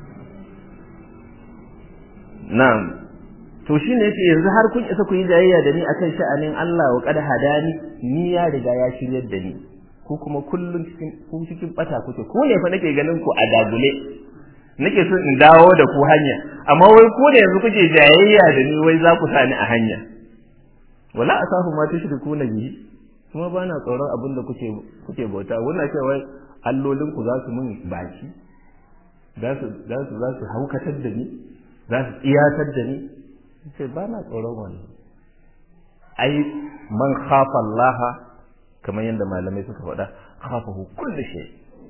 na'am to shine yace yanzu har kun isa ku yi jayayya da ni akan sha'anin Allah wa qad hadani ni ya riga ya shiryar da ni ko kuma kullun cikin ku cikin bata kuke ko ne fa nake ganin ku a dagule nake so in dawo da ku hanya amma wai ko da yanzu kuke jayayya da ni wai za ku sa ni a hanya wala asafu ma tushrikuna bihi kuma ba na tsoron abin da kuke kuke bauta wannan cewa allolin ku za su mun baki za su za su za su haukatar da ni za su tsiyatar da ni sai ba na tsoron wannan ai man khafa Allah kamar yadda malamai suka faɗa khafahu kulli shay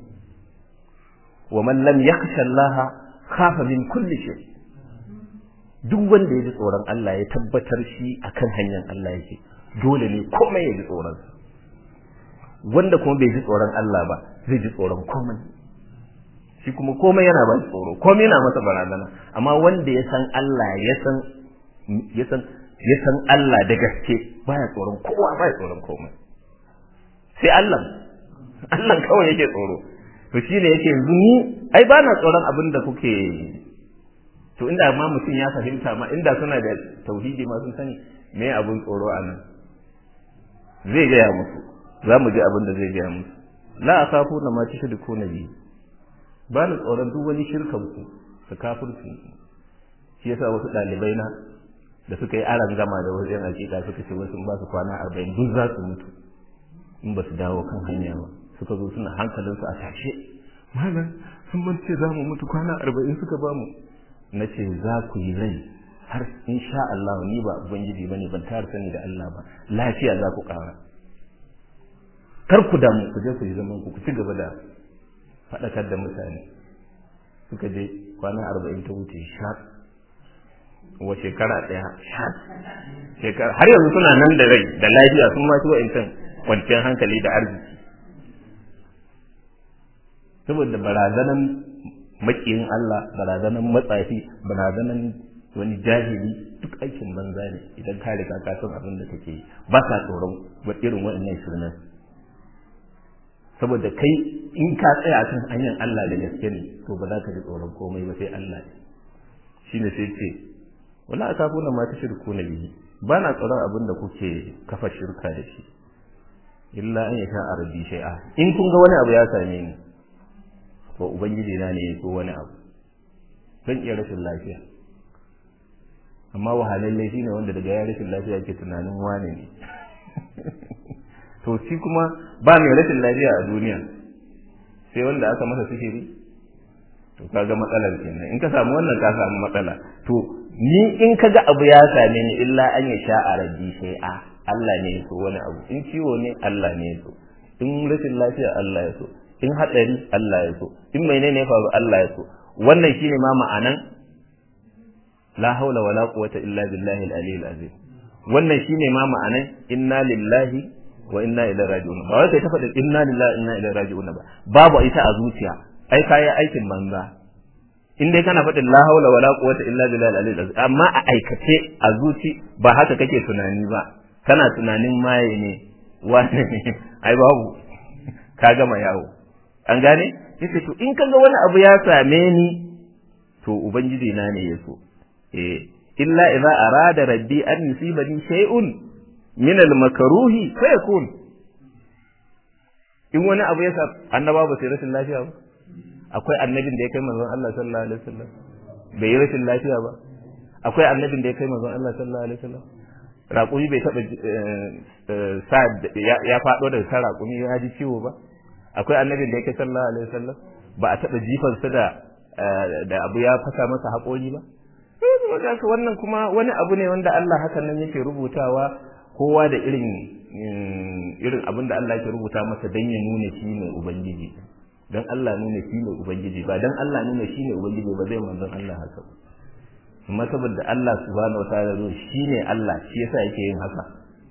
wa man lam yakhsha Allah khafa min kulli shay duk wanda ya ji tsoron Allah ya tabbatar shi akan hanyar Allah yake dole ne komai ya ji tsoron wanda kuma bai ji tsoron Allah ba zai ji tsoron komai shi kuma komai yana ba tsoro komai yana masa barazana amma wanda ya san Allah ya san ya san ya san Allah da gaske baya tsoron kowa baya tsoron komai sai Allah Allah kawai yake tsoro to shine yake yanzu ni ai ba na tsoron abin da kuke to inda ma mutum ya fahimta ma inda suna da tauhidi ma sun sani me abun tsoro a nan zai gaya musu za mu ji abin da zai gaya musu la asafu na ma tushriku na bi ba ni tsoron duk wani shirkan ku da kafirci shi yasa wasu ɗalibai na da suka yi aran gama da wasu yan hakika suka ce wasu ba su kwana arba'in duk za su mutu in ba su dawo kan hanya ba suka zo suna hankalinsu a tashe malam sun ban ce za mu mutu kwana arba'in suka ba mu na ce za ku yi rai har in sha Allah ni ba ubangiji bane ban tare sani da Allah ba lafiya za ku ƙara kar ku damu ku je ku yi zaman ku ku ci gaba da faɗakar da mutane suka je kwana arba'in ta wuce sha wa shekara ɗaya sha shekara har yanzu suna nan da rai da lafiya sun ma ci wa'incan kwanciyar hankali da arziki saboda barazanan makiyin Allah barazanan matsafi barazanan wani jahili duk aikin banza ne idan ka riga ka san abin da kake yi ba ka tsoron wa irin waɗannan shirnan saboda kai in ka tsaya kan hanyar Allah da gaske ne to ba za ka ji tsoron komai ba sai Allah ne shine sai ce wala akafuna ma tushriku na bihi ba na tsoron abin da kuke kafa shirka da shi illa an yasha arabi shay'a in kun ga wani abu ya same ni to ubangiji na ne ko wani abu zan iya rashin lafiya amma wahalalle shi ne wanda daga ya rashin lafiya ke tunanin wane ne to shi kuma ba mai rashin lafiya a duniya sai wanda aka masa sihiri to kaga matsalar kenan in ka samu wannan ka samu matsala to ni in ka ga abu ya same ni illa an ya sha a rabbi sai a Allah ne ya so wani abu in ciwo ne Allah ne ya so in rashin lafiya Allah ya so in haɗari Allah ya so in menene ya faru Allah ya so wannan shine ma ma'anan la haula wala quwwata illa billahi al-aliyyil azim wannan shine ma ma'anan inna lillahi wa inna ilaihi raji'un ba wai kai ta faɗa inna lillahi inna ilaihi raji'un ba babu ita a zuciya ai kai aikin banza in dai kana faɗin la haula wala quwwata illa billahi al-aliyyil azim amma a aikace a zuci ba haka kake tunani ba kana tunanin maye ne wane ne ai babu ka gama yawo an gane yace to in kaga wani abu ya same ni to ubangiji na ne yaso eh illa idza arada rabbi an yusibani shay'un min al-makruhi fa yakun in wani abu ya sa annaba ba sai rashin lafiya ba akwai annabin da ya kai manzon Allah sallallahu alaihi wasallam bai yi rashin lafiya ba akwai annabin da ya kai manzon Allah sallallahu alaihi wasallam raƙumi bai taɓa sa ya faɗo daga kan raƙumi ya ji ciwo ba akwai annabin da yake sallallahu alaihi wasallam ba a taɓa jifan su da da abu ya fasa masa haƙori ba wannan kuma wani abu ne wanda Allah hakan nan yake rubutawa kowa da irin irin abin da Allah ke rubuta masa dan ya nuna shi ne ubangiji dan Allah nuna shi ne ubangiji ba dan Allah nuna shi ne ubangiji ba zai manzon Allah haka amma saboda Allah subhanahu wataala zo shi ne Allah shi yasa yake yin haka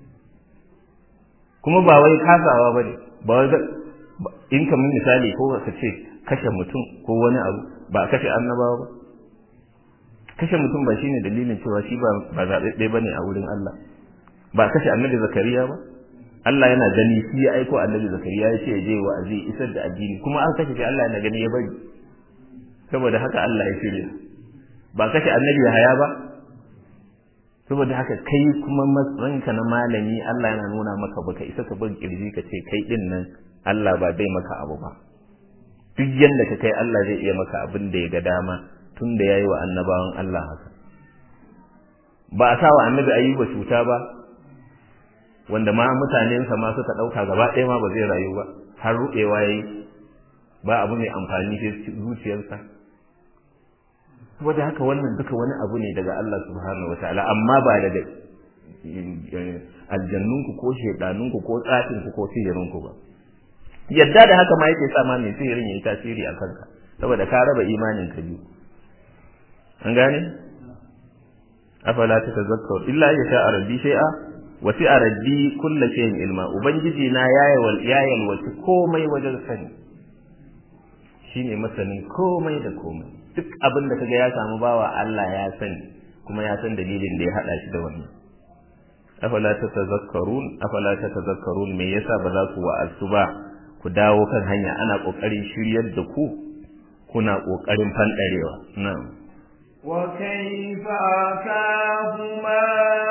kuma ba wai kasawa bane ba wai in kamar misali ko ka ce kashe mutum ko wani abu ba kashe annabawa ba kashe mutum ba shine dalilin cewa shi ba ba zaɓaɓɓe bane a wurin Allah ba kashe annabi zakariya ba Allah yana gani shi ya aiko annabi zakariya ya ce ya je wa'azi isar da addini kuma an kashe shi Allah yana gani ya bari saboda haka Allah ya shirya ba kashe annabi ya haya ba saboda haka kai kuma matsayinka na malami Allah yana nuna maka baka isa ka bin kirji ka ce kai din nan Allah ba zai maka abu ba duk yanda ka kai Allah zai iya maka abin da ya ga dama tun da yayi wa annabawan Allah haka ba a sa wa annabi ayyuba cuta ba wanda ma mutanensa ma suka ɗauka gaba ɗaya ma ba zai rayu ba har ruɓewa yayi ba abu mai amfani sai zuciyarsa saboda haka wannan duka wani abu ne daga Allah subhanahu wataala amma ba daga aljannunku ko shedanunku ko tsafinku ko sihirinku ba yadda da haka ma yake sa ma mai sihirin yayi tasiri a kanka saboda ka raba imanin ka biyu an gane afala tatazakkaru illa ya sha rabbi shay'a wa fi rabbi kulli shay'in ilma ubangiji na yayal yayal wasu komai wajen sani shine masanin komai da komai duk abin da kaga ya samu bawa Allah ya sani kuma ya san dalilin da ya hada shi da wannan afala tatazakkarun afala tatazakkarun me yasa ba za ku wa'azu ba ku dawo kan hanya ana kokarin shiryar da ku kuna kokarin fandarewa na'am وكيف أخاف ما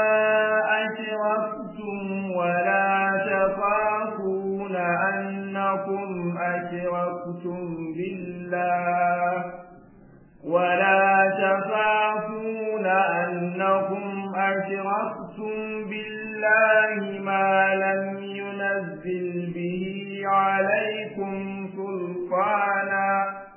أشركتم ولا تخافون أنكم أشركتم بالله ولا تخافون أنكم أشركتم بالله ما لم ينزل به عليكم سلطانا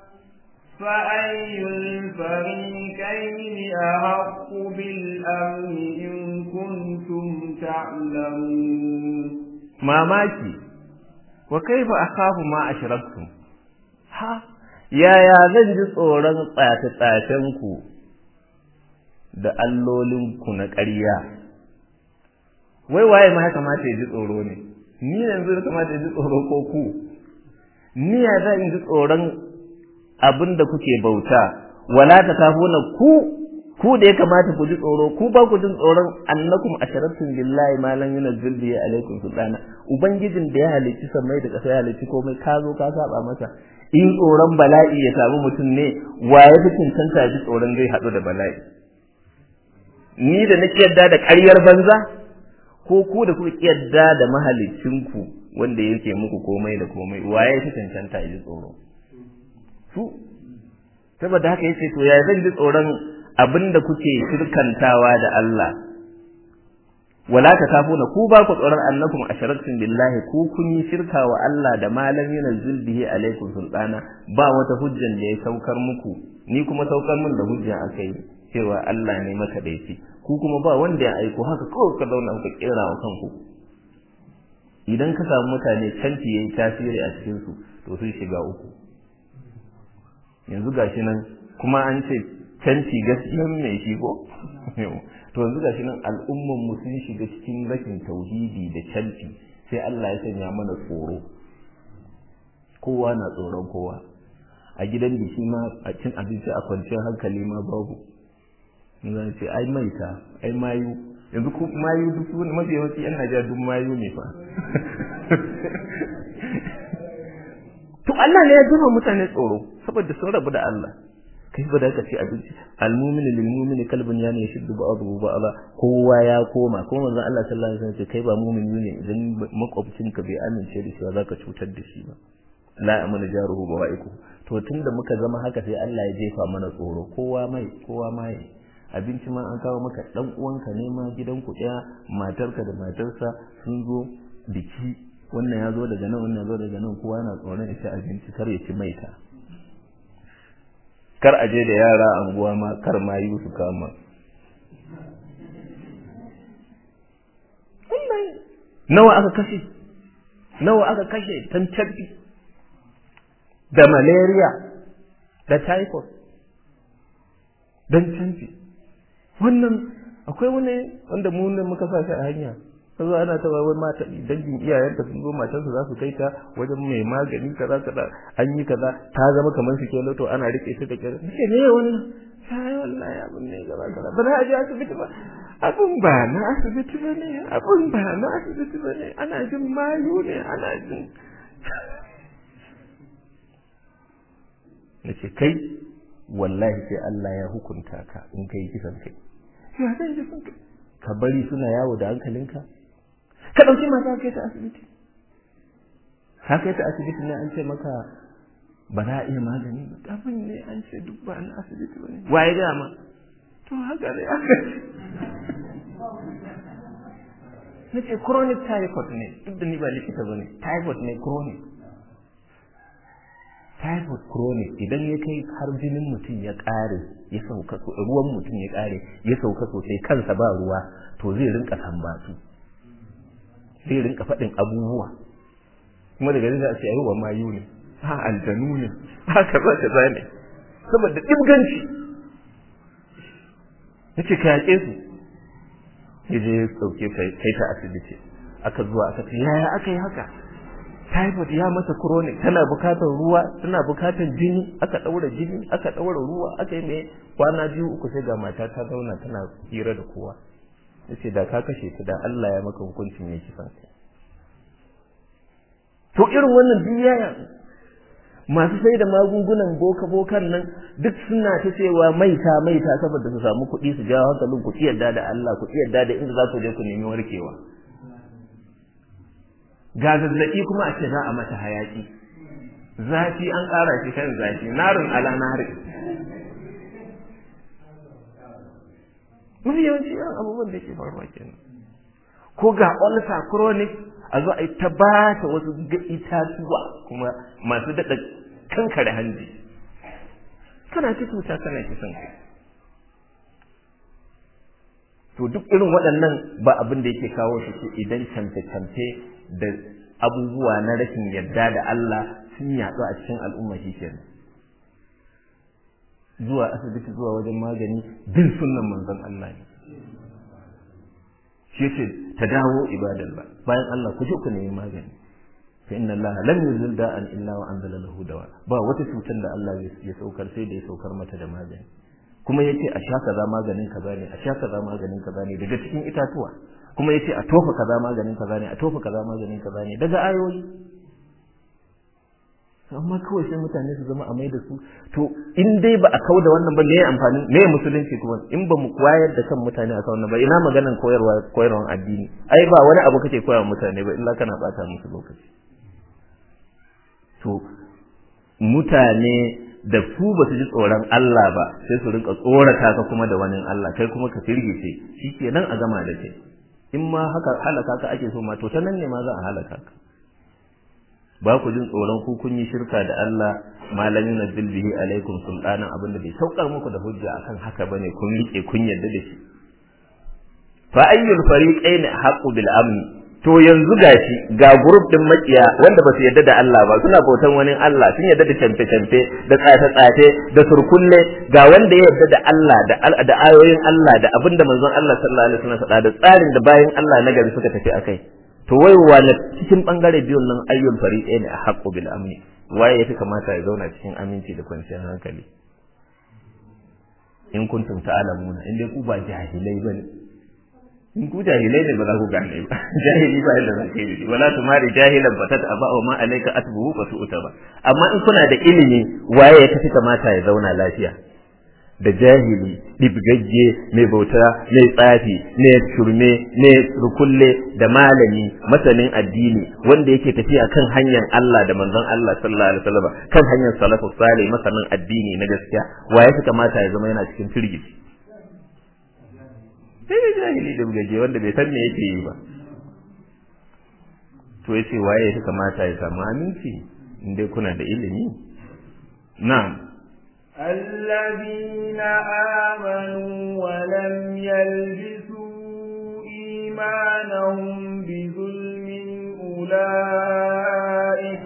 فأي الفريقين أحق بالأمن إن كنتم تعلمون mamaki wa kaifa akhafu ma ashraktum ha yaya zan ji tsoron tsace-tsacen ku da allolin ku na ƙarya wai waye ma ya kamata ya ji tsoro ne ni yanzu ya kamata ya ji tsoro ko ku ni ya zan ji tsoron abin da kuke bauta wala ta kafuna ku ku da ya kamata ku ji tsoro ku ba ku jin tsoron annakum asharatun billahi ma lan yunzil bihi alaikum sultana ubangijin da ya halicci samai da ƙasa ya halicci komai ka zo ka saba masa in tsoron bala'i ya samu mutum ne wa ya fi cancanta ji tsoron zai haɗu da bala'i ni da nake yadda da ƙaryar banza ko ku da kuka yadda da mahalicinku wanda yake muku komai da komai wa ya fi cancanta ji tsoro su saboda haka yace to ya zan ji tsoron abinda kuke shirkantawa da Allah wala ta kafuna ku ba ku tsoron annakum asharaktum billahi ku kun yi shirka wa Allah da malam yunzil bihi alaikum sultana ba wata hujjan da ya saukar muku ni kuma saukar min da hujja akai cewa Allah ne maka daici ku kuma ba wanda ya aiko haka kawai ka zauna ka kera wa kanku idan ka samu mutane canci yayi tasiri a cikin su to sun shiga uku yanzu gashi nan kuma an ce canci gaskiyan mai shi ko to yanzu gashi nan al'umman mu sun shiga cikin rashin tauhidi da canci sai Allah ya sanya mana tsoro kowa na tsoron kowa a gidan biki ma a cin abinci a kwanciyar hankali ma babu zan ce ai maita ai mayu yanzu ku mayu duk wani mafi yawanci yan Najeriya duk mayu ne fa to Allah ne ya duba mutane tsoro saboda sun rabu da Allah kai ba da ka ce abinci almu'minu lil mu'mini kalbun ya ne shiddu ba'dahu ba'da kowa ya koma kuma manzon Allah sallallahu alaihi wasallam ce kai ba mu'mini ne idan makwabcinka bai amince da shi ba zaka cutar da shi ba la amana jaruhu bawa'iku to tunda muka zama haka sai Allah ya jefa mana tsoro kowa mai kowa mai abinci ma an kawo maka dan uwanka ne ma gidanku ɗaya matarka da matarsa sun zo biki wannan ya zo daga nan wannan ya zo daga nan kowa yana tsoron ya ci abinci kar ya ci maita kar a je da yara anguwa ma kar ma yi su kama wannan nawa aka kashe nawa aka kashe tantabbi da malaria da typhoid don canji wannan akwai wani wanda mu ne muka sa shi a hanya ka zo ana ta wai mata dangin iyayenta sun zo matarsa za su kai ta wajen mai magani kaza kaza an yi kaza ta zama kamar su ke to ana rike shi da kyar ce ne wani sai wallahi abin ne gaba kaza ba za a je asibiti ba abin ba na asibiti ba ne abin ba na asibiti ba ne ana jin mayu ne ana jin na ce kai wallahi sai Allah ya hukunta ka in kai kisan kai ya zai kisan kai ka bari suna yawo da hankalinka ka ɗauki mata kai ta asibiti ka kai ta asibiti ne an ce maka ba za a iya magani ba abin ne an ce duk ba na asibiti ba ne waye dama to haka ne haka na ce chronic typhoid ne duk da ni ba likita ba ne typhoid ne chronic typhoid chronic idan ya kai har jinin mutum ya ƙare ya sauka ruwan mutum ya ƙare ya sauka sosai kansa ba ruwa to zai rinka sambatu zai rinka faɗin abubuwa kuma daga za a ce ayi wa mayu ne ha aljanu ne ha kaza kaza ne saboda dibganci yace ka yaƙe su ya je ya sauke kai ta asibiti aka zuwa aka ce yaya aka yi haka typhoid ya mata chronic tana bukatar ruwa tana bukatar jini aka daura jini aka daura ruwa aka yi mai kwana biyu uku sai ga mata ta zauna tana hira da kowa yace da ka kashe ta da Allah ya maka hukuncin ya kisan kai to irin wannan duniya masu sai da magungunan boka bokan nan duk suna ta cewa maita maita saboda su samu kuɗi su jawo hankalin ku yarda da Allah ku yarda da inda za ku je ku nemi warkewa ga zazzaɓi kuma a ce za a mata hayaki zafi an ƙara shi kan zafi narin ala nari mafi yawanci irin abubuwan da ke faruwa kenan ko ga ulcer chronic a zo a yi ta ba ta wasu itatuwa kuma masu daɗa kankare hanji kana ci cuta kana kisan kai to duk irin waɗannan ba abin da yake kawo shi ce idan camfe-camfe da abubuwa na rashin yarda da Allah sun yaɗu a cikin al'umma shi kenan zuwa asibiti zuwa wajen magani bin sunnan manzon Allah ne shi yace ta dawo ibadallah bayan Allah ku je ku nemi magani fa inna Allah lam yuzil da'an illa wa anzala lahu dawa ba wata cutar da Allah ya saukar sai da ya saukar mata da magani kuma yace a sha kaza maganin kaza ne a sha kaza maganin kaza ne daga cikin itatuwa kuma yace a tofa kaza maganin kaza ne a tofa kaza maganin kaza ne daga ayoyi amma kawai sai mutane su zama a mai da su to in dai ba a kau da wannan ba me amfani me musulunci kuma in ba mu koyar da kan mutane a wannan ba ina maganan koyarwa koyarwan addini ai ba wani abu kake koya mutane ba illa kana bata musu lokaci to mutane da su ba su ji tsoron Allah ba sai su rinka tsorata ka kuma da wani Allah kai kuma ka firgice shikenan a gama da kai in ma haka halaka ka ake so ma to ta nan ne ma za a halaka ka ba ku jin tsoron ku kun yi shirka da Allah malamin nazzil bihi alaikum sultanan abinda bai saukar muku da hujja akan haka bane kun rike kun yarda da shi fa ayyul fariqaini haqqu bil amni to yanzu gashi ga group din makiya wanda ba su yarda da Allah ba suna bautan wani Allah sun yarda da canfe canfe da tsafe tsafe da surkulle ga wanda ya yarda da Allah da da ayoyin Allah da abinda manzon Allah sallallahu alaihi wasallam faɗa da tsarin da bayan Allah na gari suka tafi akai to wai wane cikin bangare biyun nan ayyul fariqai ne a haqqu bil amni waye yafi kamata ya zauna cikin aminci da kwanciyar hankali in kuntum ta'lamuna in dai ku ba jahilai bane in ku jahilai ne ba za ku gane ba jahili ba yadda za ka yi wala tumari jahilan ba ta aba wa ma alayka atbuhu fa tu'ta ba amma in kuna da ilimi waye ya tafi kamata ya zauna lafiya da jahili ɗibgagge mai bauta mai tsafi mai shurme mai rukulle da malami masanin addini wanda yake tafiya kan hanyar Allah da manzon Allah sallallahu alaihi wasallam kan hanyar salafu salih masanin addini na gaskiya wa ya kamata ya zama yana cikin firgici sai da jahili ɗibgagge wanda bai san me yake yi ba to yace waye ya kamata ya samu aminci in dai kuna da ilimi na'am الذين آمنوا ولم يلبسوا إيمانهم بظلم أولئك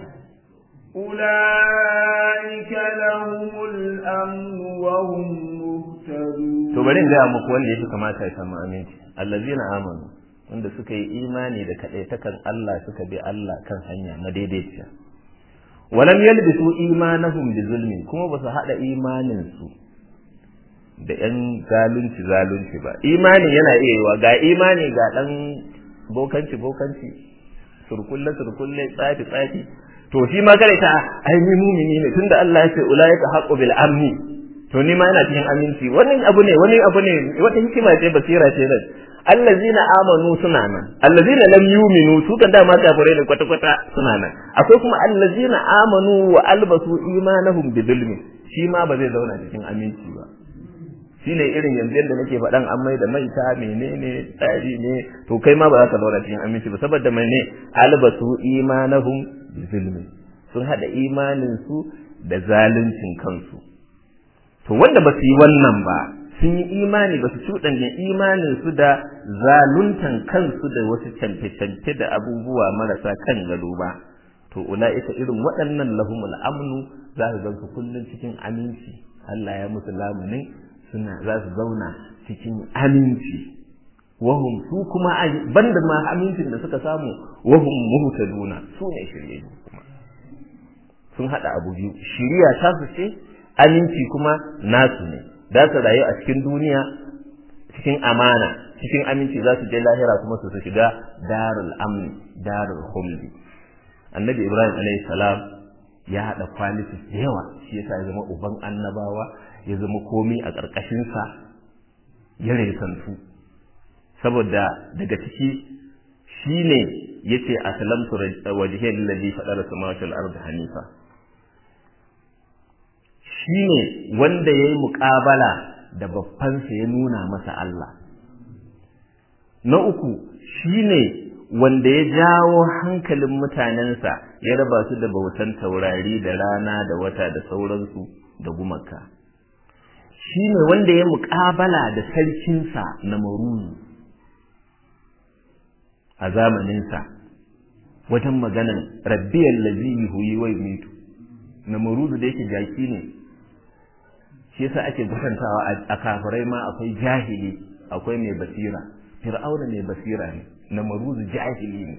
أولئك لهم الأمن وهم مهتدون to bari in gaya muku wanda ya fi kamata ya samu aminci allazina amanu wanda suka yi imani da kaɗaitakan Allah suka bi Allah kan hanya madaidaiciya walam yalbisu imanahum bi zulmin kuma ba su haɗa imanin su da yan zalunci zalunci ba imani yana iya yiwa ga imani ga ɗan bokanci bokanci surkulle surkulle tsafi tsafi to shi ma kare ta ai ni mumini ne tunda Allah ya ce ulaika haqqu bil amni to ni ma ina cikin aminci wannan abu ne wani abu ne wata hikima ce basira ce nan allazina amanu suna nan allazina lam yuminu su kan dama kafirai ne kwata kwata suna nan akwai kuma allazina amanu wa albasu imanahum bi zulmi shi ma ba zai zauna cikin aminci ba shine irin yanzu yadda nake faɗan an mai da maita menene tsari ne to kai ma ba za ka zauna cikin aminci ba saboda mai ne albasu imanahum bi zulmi sun hada imanin su da zaluncin kansu to wanda ba su yi wannan ba sun yi imani ba su cuɗanya imanin su da zaluntan kansu da wasu canfe-canfe da abubuwa marasa kan gado ba to ula'ika irin waɗannan lahumul amnu za su gansu kullum cikin aminci Allah ya musu lamunin suna za su zauna cikin aminci wahum su kuma banda ma amincin da suka samu wahum muhtaduna su ne shirye kuma sun hada abu biyu shiriya ta su ce aminci kuma nasu ne za su rayu a cikin duniya cikin amana cikin aminci za su je lahira kuma su shiga darul amni darul khuldi annabi ibrahim alayhi salam ya hada qualities da yawa shi yasa ya zama uban annabawa ya zama komai a ƙarƙashin sa ya resantu saboda daga ciki shine yace aslamtu wajhiya lillazi fadara samawati wal ardi hanifa shine wanda ya yi muƙabala da babbansa ya nuna masa Allah. Na uku shine wanda ya jawo hankalin mutanensa ya raba su da bautan taurari da rana da wata da sauransu da gumaka. Shine wanda ya muƙabala da sarkinsa na maruzu a zamaninsa wajen maganan rabbiyar lazi huyi wai mitu na maruzu da yake jaki ne shi yasa ake kwatantawa a kafirai ma akwai jahili akwai mai basira fir'auna mai basira ne na maruzu jahili ne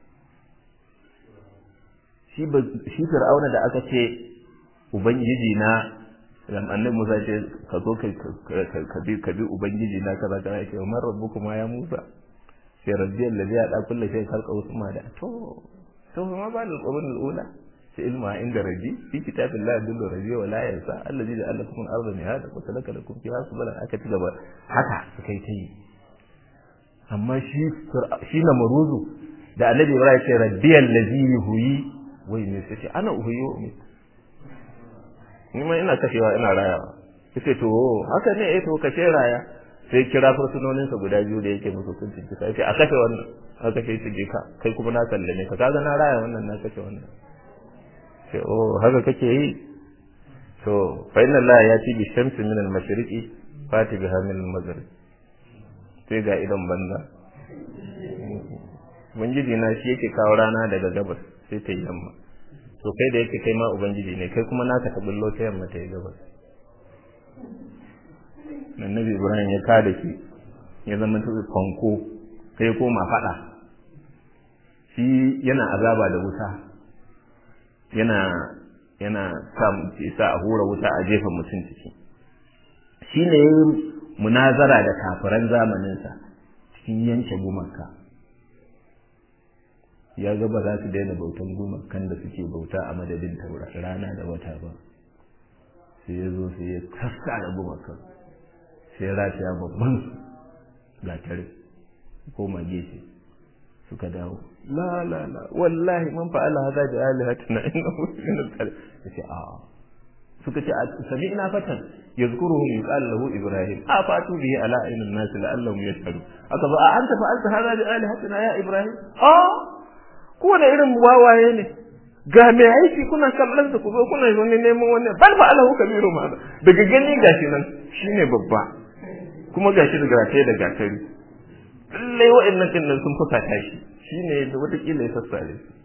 shi fir'auna da aka ce ubangiji na annabi Musa ce ka zo ka bi ka bi ubangiji na kaza kaza yake wa man rabbukuma ya Musa sai rabbi allazi ya da kullu shay khalqa usma da to to ma ba al-qurun al-ula في علم عند ربي في كتاب الله يدل ربي ولا ينسى الذي جعل لكم الارض مهادا وسلك لكم فيها سبلا aka ci gaba haka suka yi ta yi amma shi shi na maruzu da annabi Ibrahim ce rabbi allazi yuhyi wai ne sai ana uhuyi wa umit ni ma ina kashewa ina rayawa yace to haka ne eh to kashe raya sai kira fursunonin sa guda biyu da yake musu hukuncin kisa yace a kashe wannan aka kashe shi ka kai kuma na sallame ka kaga na raya wannan na kashe wannan ce oh haka kake yi to fa inna Allah ya ci bi shamsi min al-mashriqi fati biha min al-maghrib sai ga idan banza ubangiji na shi yake kawo rana daga gabas sai ta yi yamma to kai da yake kai ma ubangiji ne kai kuma naka ta bullo ta yamma ta yi gabas annabi ibrahim ya kada shi ya zama ta fanko sai ya koma fada shi yana azaba da wuta yana yana sa a hura wuta a jefa mutum ciki shi ne munazara da kafiran zamaninsa cikin yanke gumaka ya ga ba za su daina bautan gumakan da suke bauta a madadin taura rana da wata ba sai ya zo sai ya kasta da gumakan sai ya rataya babban gatare koma gefe suka dawo la la la wallahi man fa'ala hadha bi alihatina innahu min al-kalim yace a suka ce sami'na fatan yazkuruhum yuqal lahu ibrahim a fatu bihi ala aynin nas la'allahum yashhadu aka ba anta fa'alta hadha bi alihatina ya ibrahim a ko da irin wawaye ne ga mai aiki kuna kallon su ku zo kuna wani neman wannan bal fa'alahu kabiru ma daga gani gashi nan shine babba kuma gashi da gatai da gatari lallai wa'annan din nan sun fusata shi shine da wata kila ya sassare su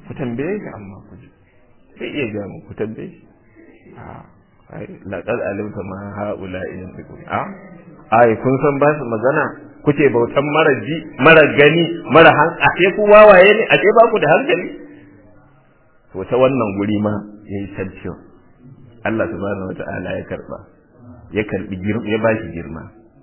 ku tambaye shi amma ku ji sai iya ga mu ku tambaye shi a laƙar alimta ma haula in a ai kun san ba su magana kuke bautan mara ji mara gani mara han a ce ku wawaye ne a ce ba ku da hankali to ta wannan guri ma yayi salciyo Allah subhanahu wata'ala ya karba ya karbi girma ya bashi girma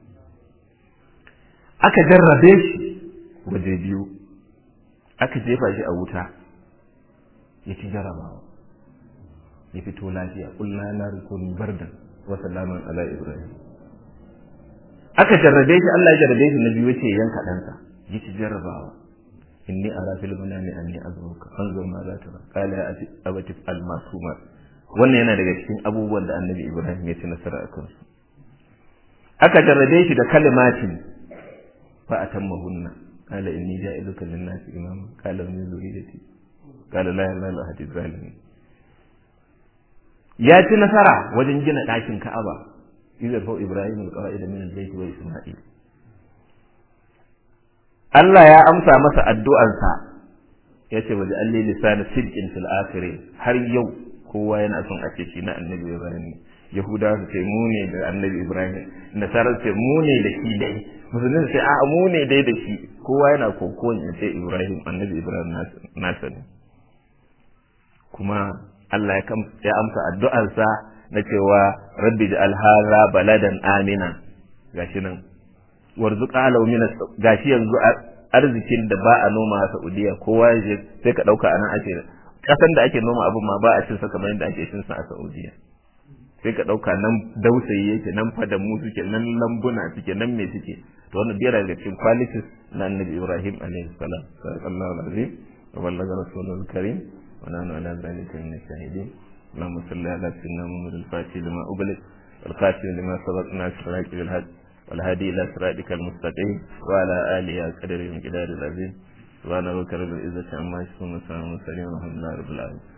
aka jarrabe shi waje biyu aka jefa shi a wuta ya ci jarabawa ya fito lafiya kullana na rukun bardan wa salaman ala ibrahim aka jarrabe shi Allah ya jarrabe shi na biyu ce yanka ɗansa ya ci jarrabawa inni ara fil manami anni azruka anzur ma za ta ba qala ya abati al masuma wannan yana daga cikin abubuwan da annabi ibrahim ya ci nasara a kansu aka jarrabe shi da kalimatin fa atammahunna qala inni ja'iluka lin-nasi imama qala min zurriyyati qala la ilaha illa anta zalimin ya ci nasara wajen gina ɗakin ka'aba idza fa ibrahim al-qa'id min al-bayt wa isma'il Allah ya amsa masa addu'ansa ya ce waje alli lisan sidqin fil akhirin har yau kowa yana son a ce shi na annabi ibrahim yahuda su ce mu ne da annabi ibrahim nasara su ce mu ne da shi dai musulmi su ce a mu ne dai da shi kowa yana kokon ya ce ibrahim annabi ibrahim nasa ne kuma Allah ya amsa addu'arsa na cewa rabbi ja'al hadha baladan amina gashi nan warzuqa law min gashi yanzu arzikin da ba a noma a Saudiya kowa ya sai ka dauka anan ake kasan da ake noma abin ma ba a cin sa kamar yadda ake cin sa a Saudiya sai ka dauka nan dausayi yake nan fadamu suke nan lambuna suke nan me suke to wannan biyar daga cikin qualities na Annabi Ibrahim alaihi salam sallallahu alaihi wa ballaga rasulul karim ونحن على ذلك من الشاهدين اللهم صل على سيدنا محمد الفاتح لما أغلق والخاتم لما سبق ناصر الحق بالحق والهادي إلى صراطك المستقيم وعلى آله قدر الجلال العظيم سبحان ربك رب العزة عما يصفون وسلام على المرسلين والحمد لله رب العالمين